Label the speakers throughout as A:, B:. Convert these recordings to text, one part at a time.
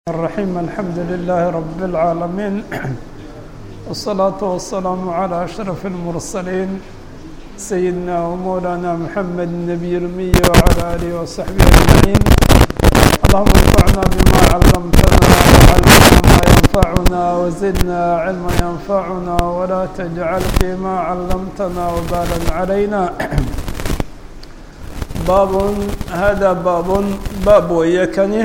A: الرحيم الحمد لله رب العالمين والصلاة والسلام على أشرف المرسلين سيدنا ومولانا محمد النبي الأمي وعلى آله وصحبه أجمعين اللهم انفعنا بما علمتنا وعلمنا ما ينفعنا وزدنا علما ينفعنا ولا تجعل فيما علمتنا وبالا علينا باب هذا باب باب ويكني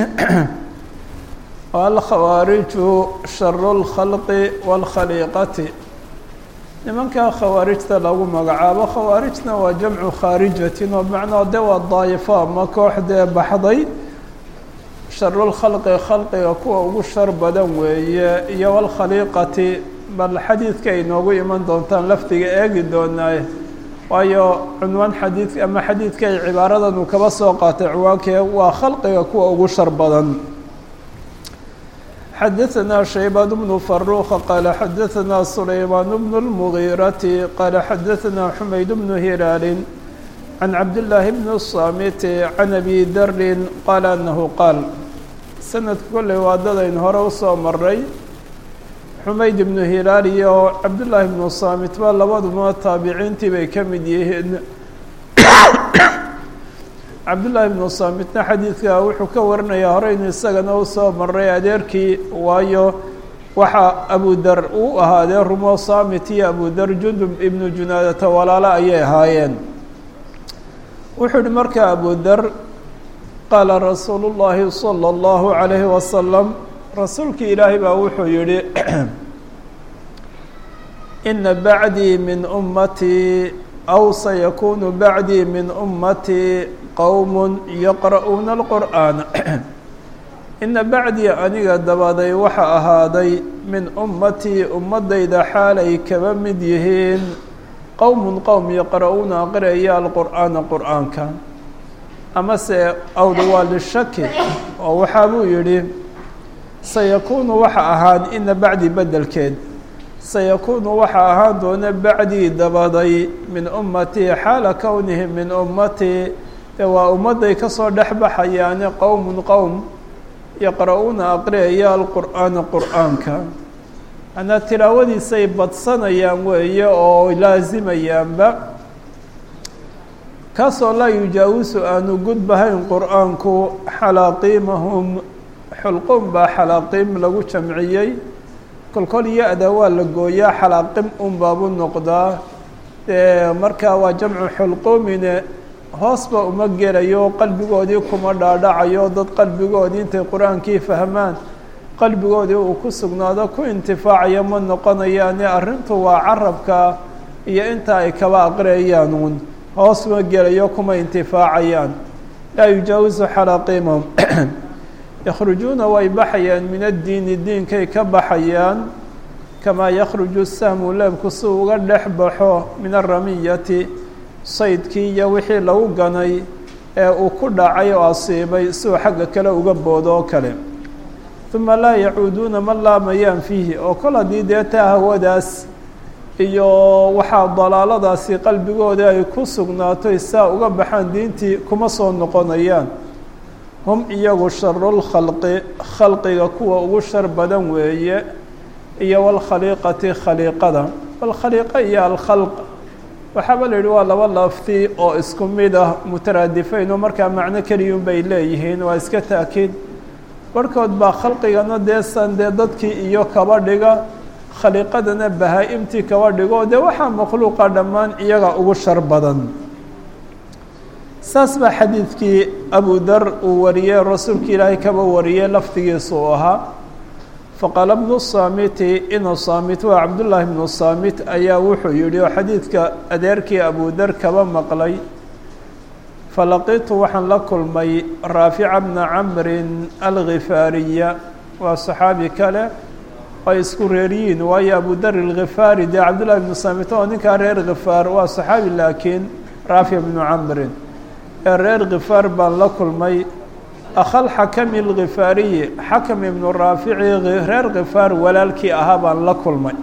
A: الkhawaariج shar الkhalqi wاlkhaliiqati nimankaa khawaarijta lagu magacaabo khawaarijna waa jamcu khaarijatin oo macnaa de waa daayifo ama koox dee baxday sharulkhalqi khalqiga kuwa ugu shar badan weeye iyo wاlkhaliiqati bal xadiidka ay noogu iman doontaan lafdiga eegi doonaaye waayo cunwaan xadiid ama xadiidka ay cibaaradan uu kaba soo qaatay ciwaankee waa khalqiga kuwa ugu shar badan xdثna شhيبان بن فروخ qال xdثna سليمان بن المغيرة qال xdثna حمayd بن هiلاal عن عبد الله بن الصامت عن أbي dr qال أنه qاal sanadka kolley waa dadayn hore usoo maray xumayd ibnu hilaal iyo cabdاللahi بن الصامت ba labaduba taabiciintii bay ka mid yihiin cabdullaahi ibnu saamitna xadiidka wuxuu ka warinayaa horeynu isagana u soo maray adeerkii waayo waxaa abudar uu ahaadee rumo saamit iyo abudar jundub ibnu junaadata walaalo ayay ahaayeen wuxuu yihi markaa abudar qaala rasuulu llaahi salى اllahu عalayhi wasalam rasuulkii ilaahay baa wuxuu yihi ina bacdii min ummatii aw sayakunu bacdii min ummatii qowm yaqra'uuna alqur'aan ina bacdii aniga dabaday waxa ahaaday min ummatii ummadayda xaalay kaba mid yihiin qowmun qowm yaqra'uuna aqriyaya alqur'aana qur'aanka amase awda waa lishaki oo waxaa buu yidhi sayakuunu waxa ahaan ina bacdii bedelkeed sayakuunu waxaa ahaan doona bacdii dabaday min ummatii xaala kownihim min ummatii dee waa ummadday kasoo dhex baxayaane qowmun qowm yaqra'uuna aqriyaya alqur'aana qur'aanka manaa tilaawadiisay badsanayaan weeye oo laasimayaanba kaasoo laa yujaawisu aanu gudbahayn qur'aanku xalaaqiimahum xulqum baa xalaaqiim lagu jamciyey kolkol ya-da waa la gooyaa xalaaqim un baabu noqdaa dee markaa waa jamcu xulquumine hoosba uma gelayo qalbigoodii kuma dhaadhacayo dad qalbigoodii intay qur-aankii fahmaan qalbigoodii uu ku sugnaado ku intifaacayo ma noqonayaane arrintu waa carabka iyo inta ay kaba aqriyayaan uun hoos ma gelayo kuma intifaacayaan laa yujaawisu xalaaqiimahum yakhrujuuna way baxayaan min addiini diinkay ka baxayaan kamaa yakhruju sahmu leebku si uga dhex baxo min aramiyati saydkii iyo wixii lagu ganay ee uu ku dhacay oo asiibay siuu xagga kale uga boodo oo kale uma laa yacuuduuna ma laamayaan fiihi oo kol haddii dee taa hawadaas iyo waxaa dalaaladaasi qalbigooda ay ku sugnaato saa uga baxaan diintii kuma soo noqonayaan hum iyagu sharulkhalqi khalqiga kuwa ugu shar badan weeye iyo walkhaliiqati khaliiqada walkhaliiqa iyo alkhalq waxaaba la yidhi waa laba lafti oo isku mid ah mutaraadifayn oo markaa macno keliyun bay leeyihiin waa iska taakiid barhkood baa khalqigana deesan dee dadkii iyo kaba dhiga khaliiqadana bahaa-imtii kaba dhigo dee waxaa makhluuqa dhammaan iyaga ugu shar badan saas baa xadiidkii abu dar uu wariyey rasuulka ilaahay kaba wariyey lafdigiisa uu ahaa faqaala bnu saamiti inu saamit waa cabdullaahi bnu saamit ayaa wuxuu yihi oo xadiidka adeerkii abu dar kaba maqlay falaqitu waxaan la kulmay raafica bna camrin alghifaariya waa saxaabi kale ay isku reeryihiin waayo abu dar alghifaari dee cabdullahi bnu saamit oo ninkaa reer khifaar waa saxaabi laakiin raafic bnu camrin ee reer khifaar baan la kulmay akhal xakami alkhifaariyi xakam ibnu raafici reer khifaar walaalkii ahaa baan la kulmay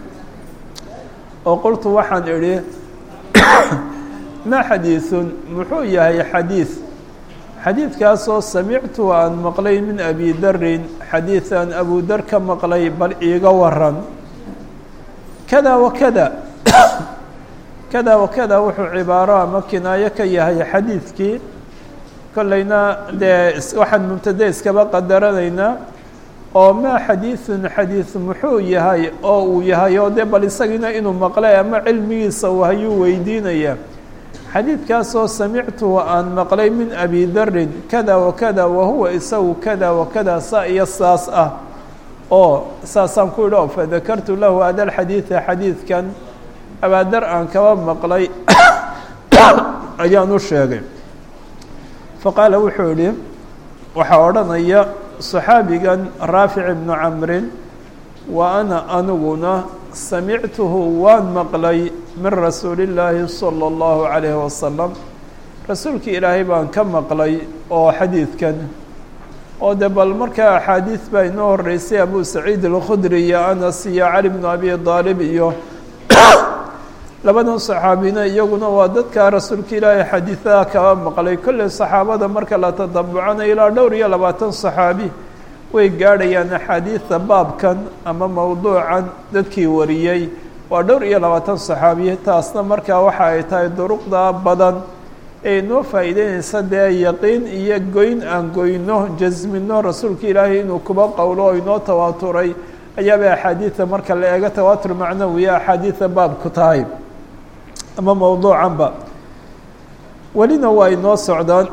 A: oo qultu waxaan idhi maa xadiiثun muxuu yahay xadiiث xadiidkaasoo samictu aan maqlay min abi darin xadiidan abu dar ka maqlay bal iiga waran kada wa kada kada wa kada wuxuu cibaaro ama kinaayo ka yahay xadiidkii kollayna dee waxaan mubtade iskaba qadaranaynaa oo maa xadiidun xadiid muxuu yahay oo uu yahay oo dee bal isagiina inuu maqlay ama cilmigiisa uu hayuu weydiinaya xadiidkaasoo samictuhu aan maqlay min abi darin kada wa kada wa huwa isagu kada wa kada saa iyo saas ah oo saasaan ku idhi o fadakartu lahu hada alxadiida xadiidkan abaadar aan kaba maqlay ayaan u sheegay faqaala wuxuu idhi waxaa odhanaya صaxaabigan raafic ibnu camrin wa ana aniguna samictuhu waan maqlay min rasuuli اllaahi salى اllahu عalayhi wasalam rasuulkii ilaahay baan ka maqlay oo xadiidkan oo de bal markaa axaadiid baa inoo horeysay abu saciid alkhudri iyo anas iyo cali bnu abi aalib iyo labadan saxaabina iyaguna waa dadkaa rasuulka ilaahay xadiidaha kaba maqlay kolley saxaabada marka la tadabucanayo ilaa dhowr iyo labaatan saxaabi way gaadhayaan axaadiida baabkan ama mowduucan dadkii wariyey waa dhowr iyo labaatan saxaabi taasna markaa waxa ay tahay duruqda badan ee inoo faa'iideynaysa dee yaqiin iyo goyn aan goyno jasmino rasuulka ilaahay inuu kuba qowlo oo inoo tawaaturay ayaabay axaadiida marka la eego tawaatur macnawiya axaadiida baabku tahay ama mowduucanba welina waa inoo socdaan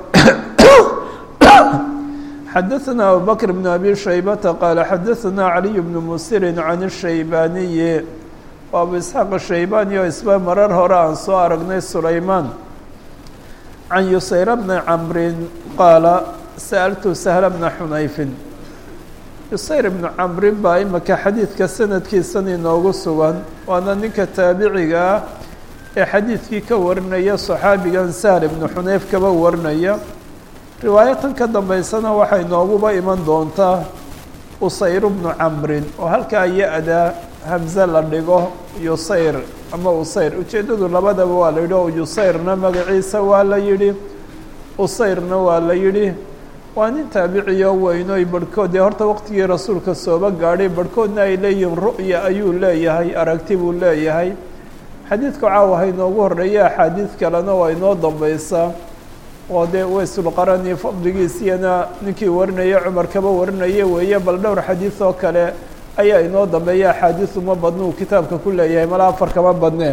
A: xadaثna abubakr bn abi shaybata qaala xadaثna caliy bnu musirin can الshaybaaniyi waa abu isxaaq shaybani oo isba marar hore aan soo aragnay sulaymaan can yusayra bni camrin qaala sa'altu sahla bna xunayfin yusayr bnu camrin baa imika xadiidka sanadkiisan inoogu sugan waana ninka taabiciga ah ee xadiidkii ka warinaya صaxaabigan sahl ibnu xunayf kaba warinaya riwaayatan ka dambeysana waxay nooguba iman doontaa usayr bnu camrin oo halkaa ya-da hamze la dhigo yusayr ama usayr ujeeddadu labadaba waa la yidhi oo yusayrna magaciisa waa la yidhi usayrna waa la yidhi waa nin taabiciyo weynoy barhkood dee horta waqtigii rasuulka sooba gaadhay barhkoodna ay leeyihiin ru'ya ayuu leeyahay aragti buu leeyahay xadiidka caawa ha inoogu horreeya axaadiid kalena waa inoo dambeysaa oo dee waysulqarani fadligiisiyana ninkii warinaya cumar kaba warinaya weeye bal dhowr xadiid oo kale ayaa inoo dambeeya axaadiid uma badna uu kitaabka ku leeyahay mala afar kama badnee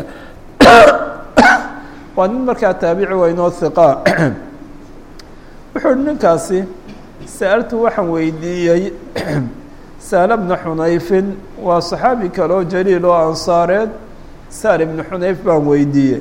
A: waa nin markaa taabici waa inoo hiqaa wuxuu uhi ninkaasi sa'altu waxaan weydiiyey sahla bna xunayfin waa saxaabi kale oo jaliil oo ansaareed sahl ibnu xunayf baan weydiiyey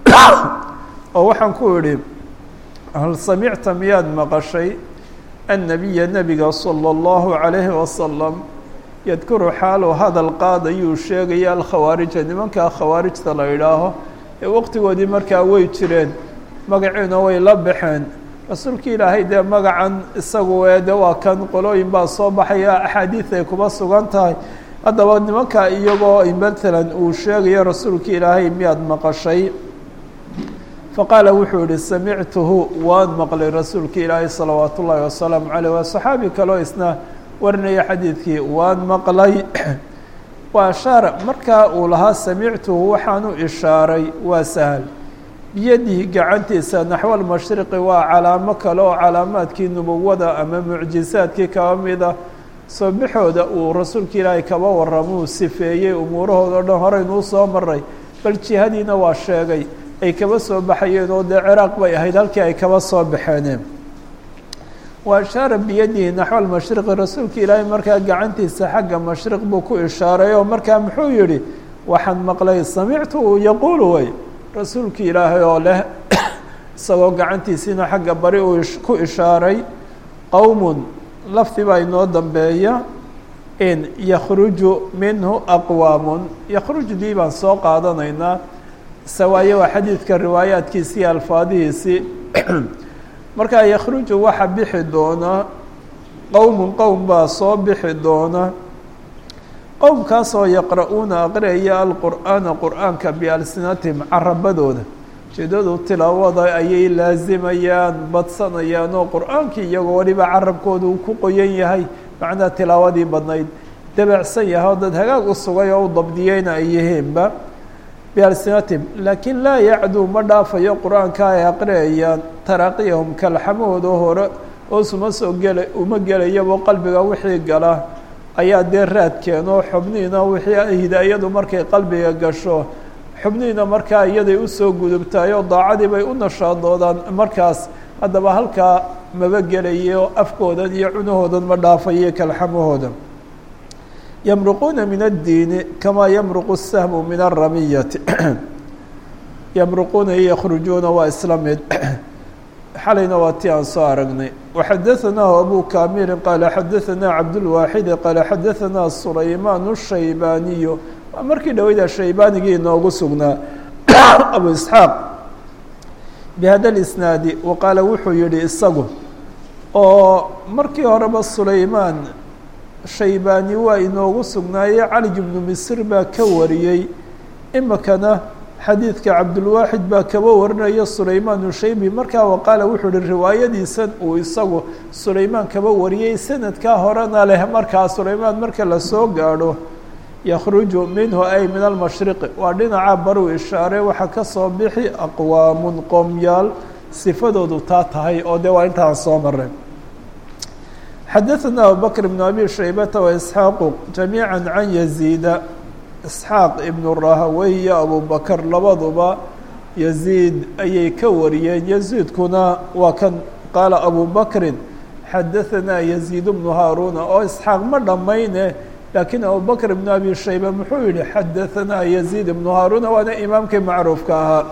A: oo waxaan ku idhi hal samicta miyaad maqashay annabiya nebiga salى اllahu عalayhi wasalam yadkuru xaalu hadal qaadayuu sheegaya alkhawaarija nimankaa khawaarijta la idhaaho ee waqtigoodii markaa way jireen magaciina way la baxeen rasuulka ilaahay dee magacan isagu ee de waa kan qolooyin baa soo baxaya axaadiid ay kuba sugan tahay haddaba nimankaa iyagoo matalan uu sheegayo rasuulka ilaahay miyaad maqashay faqaala wuxuu yihi samictuhu waan maqlay rasuulka ilaahay salawaat ullaahi wasalaamu caleyh waa saxaabi kaleo isna warinaya xadiidkii waan maqlay waa ashaara markaa uu lahaa samictuhu waxaanu ishaaray waa sahal biyadihi gacantiisa naxwa almashriqi waa calaamo kale oo calaamaadkii nubuwada ama mucjisaadkii kaba mida soo baxooda uu rasuulka ilaahay kaba waramuu sifeeyey umuurahooda o dhan horeynuu soo maray bal jihadiina waa sheegay ay kaba soo baxayeen oo dee ciraaq bay ahayd halkii ay kaba soo baxeeneen wa ashaara biyadihi naxwa almashriqi rasuulka ilaahay markaa gacantiisa xagga mashriq buu ku ishaaray oo markaa muxuu yihi waxaan maqlay samictu yaquulu way rasuulka ilaahay oo leh isagoo gacantiisiina xagga bari uu ku ishaaray qowmun lafdi baa inoo dambeeya in yakhruju minhu aqwaamun yakhrujdii baan soo qaadanaynaa sawaaye waa xadiidka riwaayaadkiisii alfaadihiisii markaa yakhruju waxa bixi doona qowmun qowm baa soo bixi doona qowmkaasoo yaqra'uuna aqriyaya alqur'aana qur'aanka bialsinatihim carabadooda ujeedadu tilaawada ayay laazimayaan badsanayaan oo qur-aankii iyagoo weliba carabkooda uu ku qoyan yahay macnaa tilaawadii badnayd dabacsan yahay oo dad hagaag u sugay oo u dabdiyeyna ay yihiinba bialsinatim laakiin laa yacduu ma dhaafayo qur-aanka ay aqriyayaan taraaqiyahum kalxamahooda hore hoosuma soo gela uma gelayabo qalbiga wixii gala ayaa dee raadkeeno xubnihiina wixii hidaayadu markay qalbiga gasho xubnihiina markaa iyaday usoo gudubtaay oo daacadii bay u nashaadoodaan markaas haddaba halkaa maba gelayo afkoodan iyo cunahoodan ma dhaafayo kalxamahooda yamruquuna min addiini kamaa yamruqu sahmu min aramiyati yamruquuna iyo yakhrujuuna waa isla mid xalayna waa ti aan soo aragnay waxadaثanaahu abu kamilin qaala xadaثanaa cabdulwaaxidi qaala xadaثanaa sulaymaan الshaybaaniyu waa markii dhaweyda shaybaanigii inoogu sugnaa abu isxaaq bihada اlisnaadi wa qaala wuxuu yihi isagu oo markii horeba sulaymaan shaybaani waa inoogu sugnaayey cali bnu misr baa ka wariyey imikana xadiidka cabdulwaaxid baa kaba warinaya sulaymaan ushaybi markaa waqaala wuxuu uhi riwaayadiisan uu isagu sulaymaan kaba wariyey sanadkaa horena leh markaa sulaymaan marka lasoo gaadho yakhruju minhu ay min almashriqi waa dhinaca baruu ishaare waxaa kasoo bixi aqwaamun qoomyaal sifadoodu taa tahay oo dee waa intaan soo maray xadaثna abubakr bn abi shaybata waisxaaqu jamiica can yaziida isxaaq ibnu rahawey iyo abubakar labaduba yaziid ayay ka wariyeen yaziidkuna waa kan qaala abu bakrin xadaثanaa yaziid bnu haaruna oo isxaaq ma dhammayne laakiin abubakr ibnu abi shayba muxuu yihi xadaثanaa yaziid ibnu haaruna waana imaamkii macruufka ahaa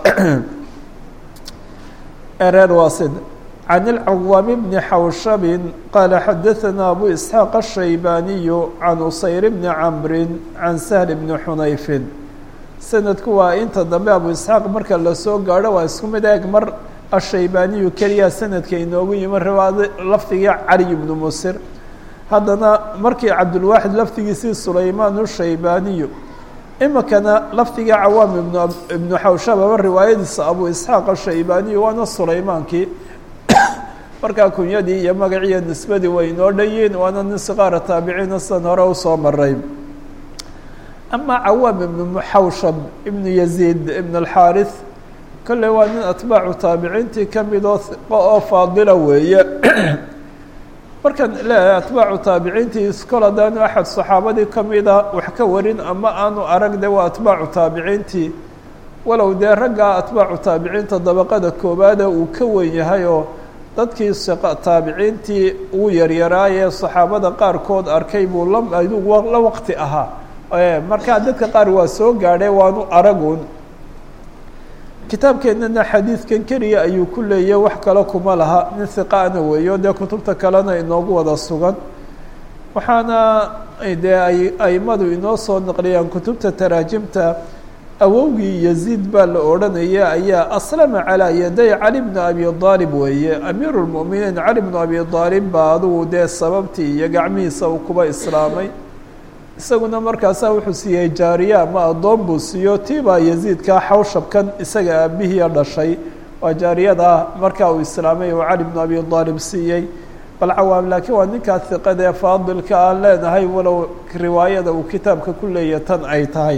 A: ereer waasid can اlcawaam bni xawshabin qaala xadaثanaa abu isxaaq الshaybaaniyu can usayr bni camri can sahl bni xunayfin sanadku waa inta dambe abu isxaaq marka lasoo gaadho waa isku mid eeg mar ashaybaaniyu keliya sanadka inoogu yimi riwaado lafdigii cali bnu musir haddana markii cabdulwaaxid lafdigiisii sulaymaan ushaybaaniyu imikana lafdigii cawaam ibn ibnu xawshababa riwaayadiisa abu isxaaq ashaybaaniyu waana sulaymaankii markaa kunyadii iyo magaciiyo nisbadii way inoo dhayiin waana nin siqaara taabiciina sidan hore usoo maray ama cawaam ibnu muxawshab ibnu yaziid ibn alxaarith kolley waa nin atbaacu taabiciintii kamid oo hiqo oo faadila weeye markaan leeyahay atbaacu taabiciintii kol haddaanu axad saxaabadii kamida wax ka warin ama aanu arag de waa atbaacu taabiciintii walow dee raggaa atbaacu taabiciinta dabaqada koobaada uu ka wen yahay oo dadkii taabiciintii ugu yaryaraayee saxaabada qaarkood arkay buu la waqti ahaa markaa dadka qaar waa soo gaadhay waanu aragun kitaabkeennana xadiidkan keliya ayuu ku leeyahy wax kale kuma laha nin hiqaana weeyo dee kutubta kalena inoogu wada sugan waxaana dee ay aimadu inoo soo naqliyaan kutubta taraajimta awowgii yaziid baa la odhanaya ayaa aslama calaa yaday cali bna abi aalib weeye amiiru lmu'miniin cali bnu abi aalib baa adugu dee sababtii iyo gacmihiisa uu kuba islaamay isaguna markaasaa wuxuu siiyey jaariya ama addoon buu siiyo tii baa yaziidkaa xawshabkan isaga aabihiia dhashay waa jaariyada markaa uu islaamay uu cali bnu abi aalib siiyey bal cawaam laakiin waa ninkaa hiqada ee faadilka aan leenahay walow riwaayada uu kitaabka ku leeya tan ay tahay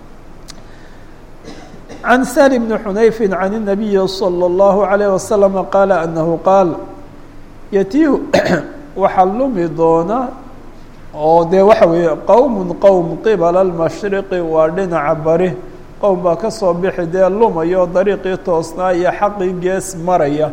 A: can sali bni xunayfi can الnabiyi salى اllahu عalayه wasalama qaala anahu qaal yatiihu waxaa lumi doona oo dee waxa weeye qowm qowm qibala اlmashriqi waa dhinaca bari qowm baa ka soo bixi dee lumayo dariiqii toosnaa iyo xaqii gees maraya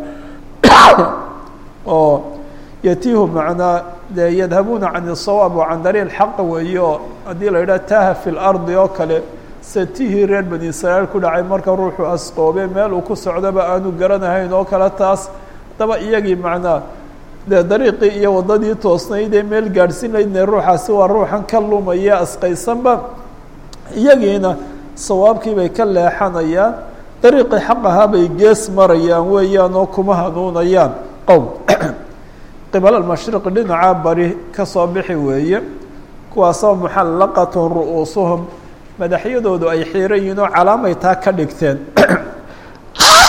A: oo yatiihu macnaa dee yadhabuuna can الsawaab wa can dariiq xaq weeyo haddii la yidhaha taha fi lardi oo kale satihii reer bani israa'iil ku dhacay marka ruuxu asqoobe meel uu ku socdoba aanu garanahayn oo kale taas daba iyagii macnaa dee dariiqii iyo waddadii toosnayd ee meel gaadhsiin laydne ruuxaasi waa ruuxan ka lumaya asqaysanba iyagiina sawaabkii bay ka leexanayaan dariiqii xaq ahaa bay gees marayaan weeyaan oo kuma hanuunayaan qowm qibala almashriqi dhinaca bari ka soo bixi weeye kuwaasoo muxallaqatun ru'uusuhum madaxyadoodu ay xiiran yihiin oo calaamay taa ka dhigteen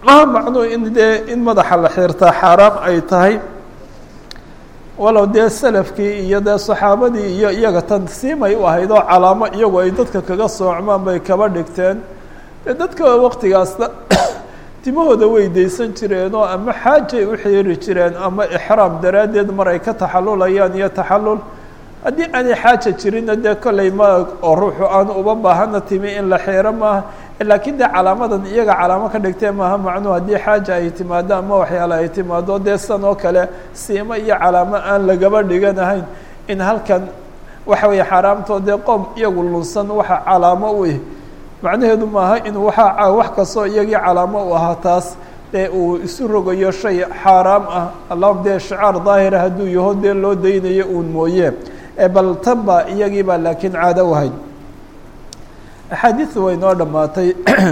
A: maha macnuu in dee in madaxa la xirtaa xaaraam ay tahay walow dee salafkii iyo dee saxaabadii iyo iyaga tansiimay u ahayd oo calaamo iyagu ay dadka kaga soocmaan bay kaba dhigteen dee dadka waqtigaasna timahooda way daysan jireen oo ama xaajay u xiiri jireen ama ixraam daraaddeed mar ay ka taxalulayaan iyo taxalul haddii aanay xaaja jirinna dee kolley ma oo ruuxu aanu uba baahana timi in la xiiro maaha laakiin dee calaamadan iyaga calaamo ka dhigtee maaha macnuhu haddii xaaja ay timaado ama waxyaale ay timaado dee san oo kale siimo iyo calaamo aan lagaba dhiganahayn in halkan waxa weeye xaaraamtoo dee qoom iyagu lunsan waxa calaamo u ih macnaheedu maaha inuu waxa wax kastoo iyagii calaamo u ahaa taas dee uu isu rogayo shay xaaraam ah allahuma dee shicaar daahira hadduu yaho dee loo daynayo uun mooye bal tan baa iyagii baa laakiin caado u ahayd axaadiidu way noo dhammaatay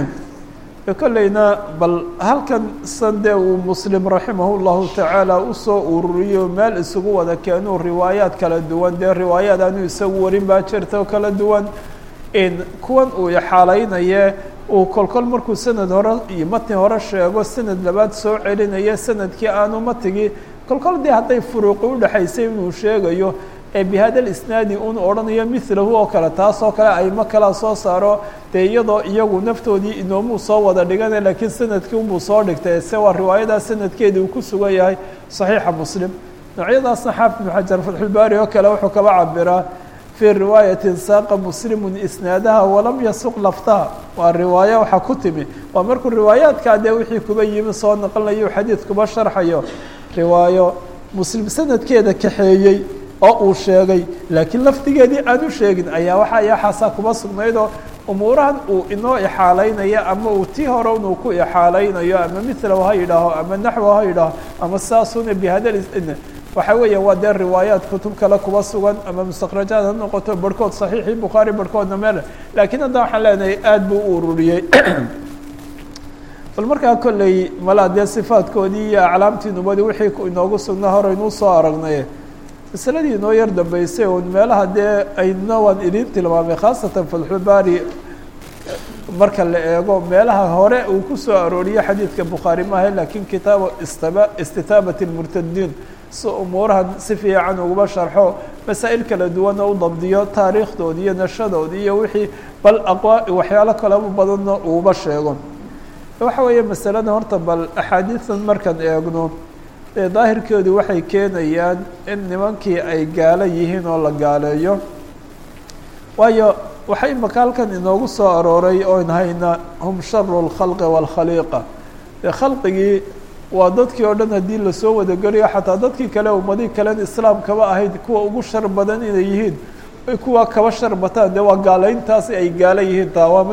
A: kolleyna bal halkan san dee uu muslim raximah llahu tacaala usoo ururiyo meel isugu wada keenuu riwaayaad kala duwan dee riwaayaad aanu isagu warin baa jirta oo kala duwan in kuwan uu ixaalaynaye uu kolkol markuu sanad hore iyo matni hore sheego sanad labaad soo celinayo sanadkii aanu matigi kolkol dee hadday furuuqi udhexaysay inuu sheegayo ee bihada isnaadi un odhanayo milahu oo kale taas oo kale aymo kalea soo saaro dee iyadoo iyagu naftoodii inoomuu soo wada dhigana laakiin sanadkii unbuu soo dhigtay se waa riwaayadaa sanadkeedii uu ku sugan yahay saxiixa muslim noocyadaasna xaafid ibnu xajar fatxulbaari oo kale wuxuu kaba cabiraa fii riwaayatin saaqa muslimun isnaadaha walam yasuq laftaha waa riwaayo waxaa ku timi waa markuu riwaayaadkaa dee wixii kuba yimi soo naqlinayo xadiid kuba sharxayo riwaayo muslim sanadkeeda kaxeeyey oo uu sheegay laakiin lafdigeedii aan u sheegin ayaa waxa yaxaasaa kuba sugnaydoo umuurahan uu inoo ixaalaynayo ama uu tii hore inuu ku ixaalaynayo ama milahu ha yidhaaho ama naxwo ha yidhaaho ama saasuna bihada waxa weeya waa dee riwaayaat kutub kale kuba sugan ama mustakrajaad ha noqoto barhkood saxiixii bukhaari barhkoodna meel laakiin hadda waxaan leenahay aada buu u ururiyey bal markaa kolley malaa dee sifaadkoodii iyo aclaamtii nubadii wixii inoogu sugnaa horeynuu soo aragnay masaladii inoo yar dambeysay un meelaha dee ayna waan idin tilmaamay khaasatan fatxulbaari marka la eego meelaha hore uu ku soo arooriyo xadiidka bukhaari maaha laakiin kitaabu istaba istitaabat lmurtadiin si umuurahan si fiican uguma sharxo masaa'il kala duwanna u dabdiyo taariikhdoodi iyo nashadoodi iyo wixii bal aqwa waxyaalo kalaba badanna uuba sheego waxa weeye masalada horta bal axaadiidan markaan eegno dee daahirkeedu waxay keenayaan in nimankii ay gaalo yihiin oo la gaaleeyo waayo waxaa imaka halkan inoogu soo arooray oon hayna hum sharu lkhalqi waalkhaliiqa dee khalqigii waa dadkii oo dhan haddii lasoo wadageliyo xataa dadkii kale ummadii kalen islaamkaba ahayd kuwa ugu shar badan inay yihiin kuwa kaba shar bataan dee waa gaalayntaasi ay gaalo yihiin taa waa mid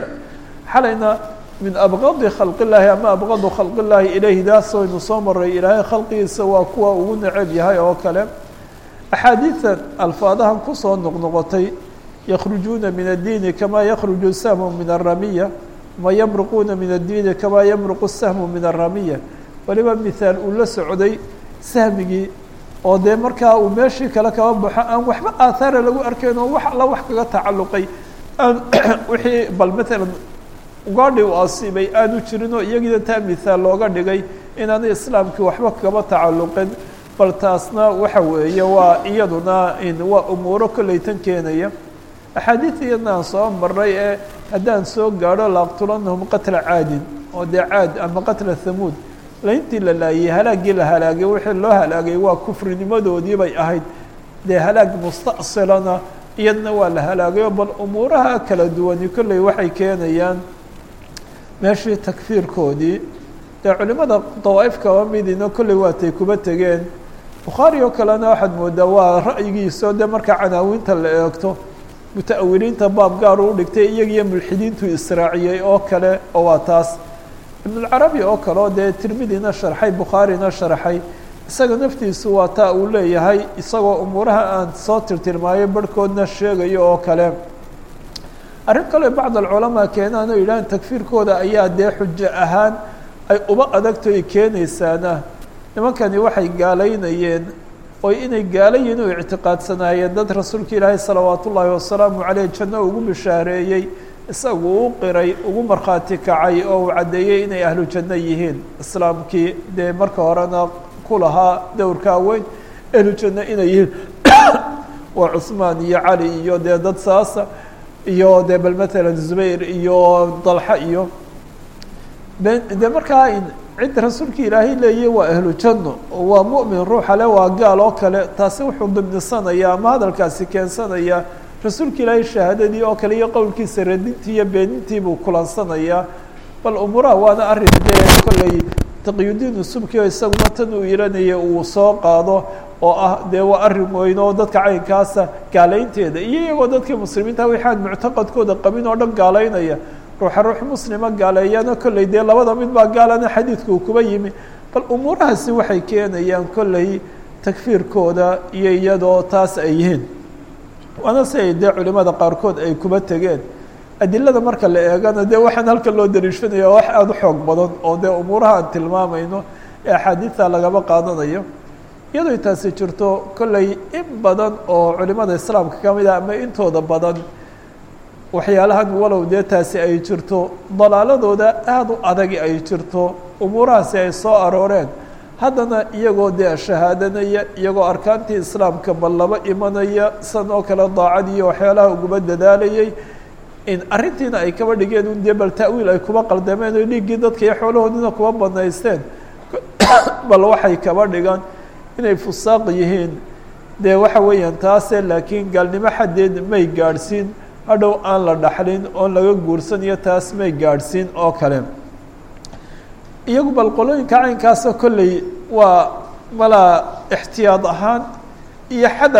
A: xalayna min abqadi khalq illaahi ama abqadu khalq illaahi ilayhi daas waynu soo maray ilaahay khalqigiisa waa kuwa ugu necab yahay oo kale axaadiidan alfaadahan kusoo noqnoqotay yakrujuuna min addiini kamaa yakruju sahmu min aramiya ma yamruquuna min addiini kamaa yamruqu sahmu min aramiya waliba mithaal uu la socday sahmigii oo dee markaa uu meeshii kale kaba baxo aan waxba aathaara lagu arkayn oo wax alla wax kaga tacalluqay aan wixii bal matalan ugaadhi u asiibay aanu jirin oo iyagiina taa mithaal looga dhigay inaanay islaamkii waxba kaba tacalluqin bal taasna waxa weeye waa iyaduna waa umuuro kolley tan keenaya axaadiid iyadna aan soo maray ee haddaan soo gaadho laaqtulanahum qatla caadin oo dee caad ama qatla thamuud layntii la laayey halaaggii la halaagay wixii loo halaagay waa kufrinimadoodii bay ahayd dee halaag musta'silana iyadna waa la halaagayo bal umuuraha kala duwani kolley waxay keenayaan meeshii takfiirkoodii dee culimada dawaa'if kaba midina kolley waatay kuba tegeen bukhaari oo kalena waxaad moodaa waa ra'yigiisao dee markaa canaawiinta la eegto muta-awiliinta baab gaar u dhigtay iyagiyo mulxidiintu israaciyey oo kale oo waa taas ibnulcarabi oo kale oo dee tirmidina sharxay bukhaarina sharxay isaga naftiisu waa taa uu leeyahay isagoo umuuraha aan soo tirtirmaayo barhkoodna sheegayo oo kale arrin kale bacd alculamaa keenaan oo yidhahan takfiirkooda ayaa dee xujo ahaan ay uba adagto ay keenaysaana nimankani waxay gaalaynayeen oo inay gaala yihin u ictiqaadsanaayeen dad rasuulka ilaahay salawaat ullaahi wasalaamu caleyh janno ugu bishaareeyey isagu u qiray ugu markhaati kacay oo uu caddeeyey inay ahlu janno yihiin islaamkii dee marka horena ku lahaa dowrkaa weyn ahlu janno inay yihiin waa cuثmaan iyo cali iyo dee dad saasa iyo dee bal matalan zubayr iyo dalxa iyo de markaa cidda rasuulka ilaahay leeyahy waa ahlu janno waa mu'min ruuxa le waa gaal oo kale taasi wuxuu dimnisanaya ama hadalkaasi keensanaya rasuulka ilaahay shahaadadii oo kale iyo qowlkiisa radintii iyo beenintii buu kulansanayaa bal umuuraha waana arrin dee kolley taqiyudiin subki oo isaguna tan uu iranaya uu soo qaado oo ah dee waa arrin weyn oo dadka caynkaasa gaalaynteeda iyo iyagoo dadkii muslimiinta waxaan muctaqadkooda qabin oo dhan gaalaynaya ruuxa ruux muslima gaaleeyana kolley dee labada mid baa gaalana xadiidka uu kuba yimi bal umuurahaasi waxay keenayaan kolley takfiirkooda iyo iyadoo taas ay yihiin waana si ay dee culimada qaarkood ay kuba tegeen adilada marka la eegana dee waxaan halkan loo dariishanaya wax aada u xoog badan oo dee umuuraha aan tilmaamayno ee axaadiidta lagaba qaadanayo iyadoo taasi jirto kolley in badan oo culimada islaamka ka mid ah ama intooda badan waxyaalahan walow dee taasi ay jirto dalaaladooda aada u adagi ay jirto umuurahaasi ay soo arooreen haddana iyagoo dee shahaadanaya iyagoo arkaantii islaamka bal laba imanaya san oo kale daacad iyo waxyaalaha uguba dadaalayay in arrintiina ay kaba dhigeen un dee bal ta'wiil ay kuba qaldameen oo dhiiggii dadka iyo xoolahoodina kuba banaysteen bal waxay kaba dhigaan inay fusaaq yihiin dee waxa weeyaan taase laakiin gaalnimo xaddeed may gaadhsiin hadhow aan la dhaxlin oon laga guursanayo taas may gaadhsiin oo kale iyagu bal qolooyinka caynkaasa kolley waa malaa ixtiyaad ahaan iyo xadar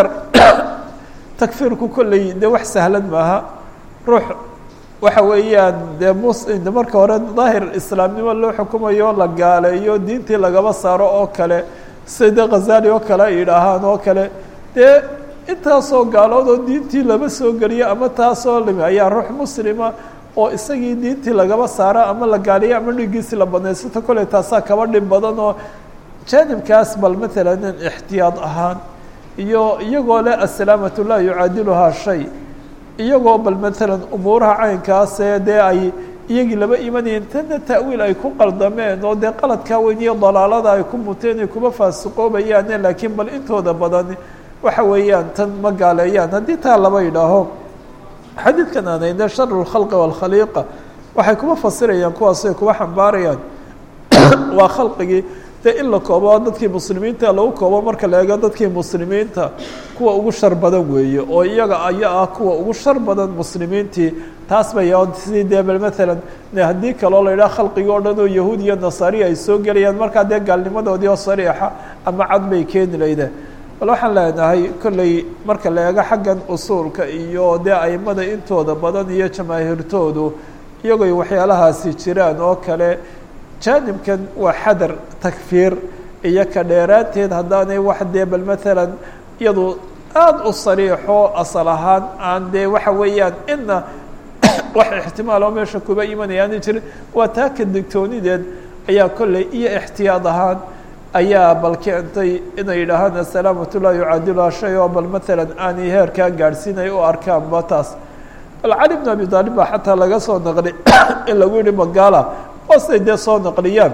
A: takfiirku kolley dee wax sahlan maaha ruux waxa weeyaan dee mus de marka hore daahir islaamnimo loo xukumayo la gaaleeyo diintii lagaba saaro oo kale sida khazali oo kale ay yidhaahaan oo kale dee intaasoo gaalood oo diintii lama soo geliyo ama taasoo limi ayaa ruux muslima oo isagii diintii lagaba saaro ama la gaaliyo ama dhigiisi la banaysato kolley taasaa kaba dhib badan oo jaanibkaas bal matalan ixtiyaad ahaan iyo iyagoo leh asalaamatu laa yucaadiluhaa shay iyagoo bal matalan umuuraha caynkaasee dee ay iyagii laba imanayeen tanna ta'wiil ay ku qaldameen oo dee qaladkaa weyn iyo dalaalada ay ku muteen ay kuba faasiqoobayaane laakiin bal intooda badan waxa weeyaan tan ma gaaleeyaan haddii taa laba yidhaaho xadiidkan aan hayne sharu lkhalqi waalkhaliiqa waxay kuba fasirayaan kuwaasay kuba xambaarayaan waa khalqigii dee in la koobo dadkii muslimiinta lagu koobo marka la eego dadkii muslimiinta kuwa ugu shar badan weeye oo iyaga aya ah kuwa ugu shar badan muslimiintii taas bay sidii dee bal matalan haddii kaloo la yidhaha khalqigi o dhan oo yahuud iyo nasaari ay soo gelayaan markaa dee gaalnimadoodii oo sariixa ama cad bay keeni laydeen bal waxaan leenahay kolley marka la eego xaggan usuulka iyo dee aimada intooda badan iyo jamaahiirtoodu iyagoy waxyaalahaasi jiraan oo kale jaanibkan waa xadar takfiir iyo ka dheeraanteed haddaanay wax dee bal matalan iyadu aada u sariixo asal ahaan aan dee waxa weeyaan ina wax ixtimaal oo meesha kuba imanayaani jirin waa taa ka digtoonideed ayaa kolley iyo ixtiyaad ahaan ayaa bal keentay inay yidhaahaan asalaamatu laa yucaadiluha shay oo bal matalan aanay heerkaa gaadhsiinay u arkaanba taas bal cali bn abi taalib baa xataa laga soo naqli in lagu yihi magaala hoosay dee soo naqliyaan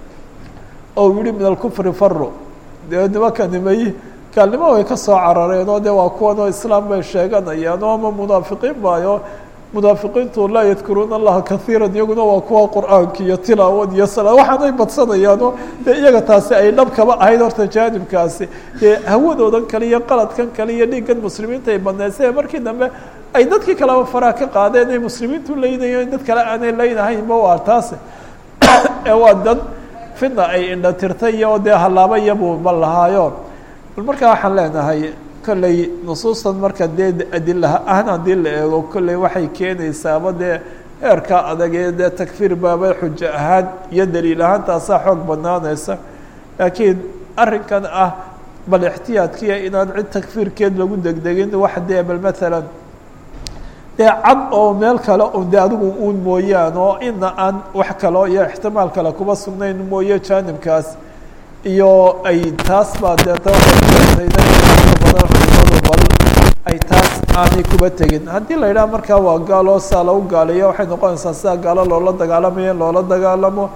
A: oo yihi min alkufri faro dee nimankani may gaalnimo way ka soo carareen oo dee waa kuwan oo islaam bay sheeganayaan oo ama munaafiqiin baayo munaafiqiintu laa yadkuruuna allaha kaiira iyaguna waa kuwa qur'aanka iyo tilaawad iyo sala waxaanay badsanayaano dee iyaga taasi ay dhab kaba ahayd horta jaanibkaasi dee hawadoodan kale iyo qaladkan kale iyo dhiiggan muslimiinta ay badnaysay markii dambe ay dadkii kaleba faraha ka qaadeen ay muslimiintu leynayeen dad kale aanay leynahaynba waa taasi ee waa dad fidna ay indha tirtay iyo dee hallaaba iyabuu ma lahaayo bal markaa waxaan leenahay kolley nusuustan marka dee adilaha ahan haddii la eego kolley waxay keenaysaaba dee heerka adagee dee takfiir baaba xujo ahaan iyo daliil ahaan taasaa xoog banaanaysa laakiin arrinkan ah bal ixtiyaadkiya inaan cid takfiirkeed lagu degdegin wax dee bal matalan dee cad oo meel kale un de adigu uun mooyaan oo ina aan wax kaleo iyo ixtimaal kale kuba sugnayn mooye jaanibkaas iyo ay taas baa deeta waxay keentayna badan culimadu bal ay taas aanay kuba tegin haddii la yidhaha markaa waa gaalo saa lagu gaaliya waxay noqonaysaa sidaa gaalo loola dagaalamayo in loola dagaalamo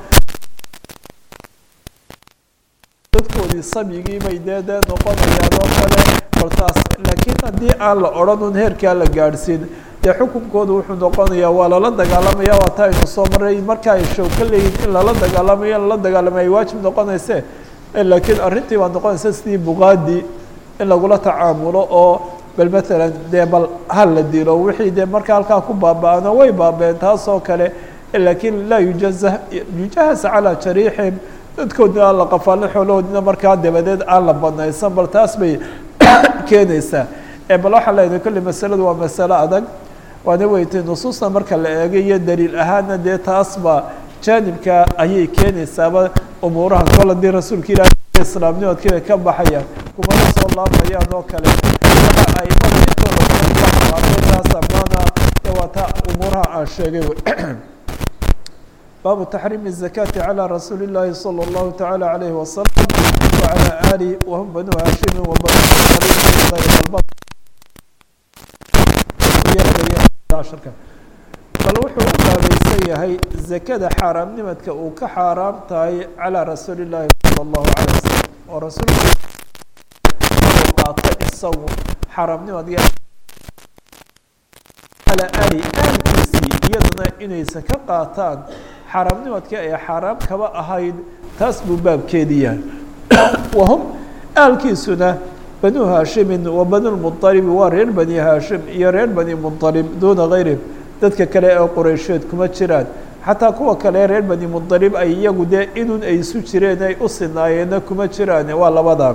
A: dadkoodii sabyigii bay dee dee noqonayaan oo kale baltaas laakiin haddii aan la odhan un heerkaa la gaadhsiin dee xukunkoodu wuxuu noqonayaa waa lala dagaalamaya waa ta aynu soo maray marka ay show ka leeyihin in lala dagaalamayo in lala dagaalamaya ay waajib noqonayse laakiin arrintii baa noqonaysa sidii buqaadi in lagula tacaamulo oo bal matalan dee bal hal la dilo wixii dee marka halkaa ku baaba-ano way baabeen taas oo kale laakiin laa yujaza yujahas calaa jariixim dadkoodina aan la qafaalin xoolahoodina markaa dabadeed aan la banaysan bal taas bay keenaysaa bal waxaan leedahay kolley masaladu waa masalo adag waana weytay nusuusta marka la eego iyo daliil ahaana dee taasba jaanibka ayay keenaysaaba umuuraha kol hadii rasuulka ilaah islaamnimadkii bay ka baxayaan kumana soo laabayaan oo kale waxa aimada intooda badan taas amaana ee waa ta umuuraha aan sheegay baabu taxriimi الzakaati calى rasuuli اllahi salى اllahu taعalى alayhi wasalam wعalى ali wahum banu hashimi wabanu bal wuxuu u baabaysan yahay zakada xaaraamnimadka uu ka xaaraam tahay calىa rasuuli اllahi salى اllahu alيه wasalam oo rasuulka uu qaato isagu xaaraamnimadka alى ali aalkiisii iyadana inaysan ka qaataan xaaraamnimadkii ay xaaraam kaba ahayd taas buu baabkeedi yahay wahum aalkiisuna banu haashimin wa banu lmuطalibi waa reer bani haashim iyo reer bani muطalib duuna gayrihim dadka kale ee qoreysheed kuma jiraan xataa kuwa kale reer bani muطalib ay iyagu dee inun ay isu jireen ay u sinaayeenna kuma jiraan waa labadaa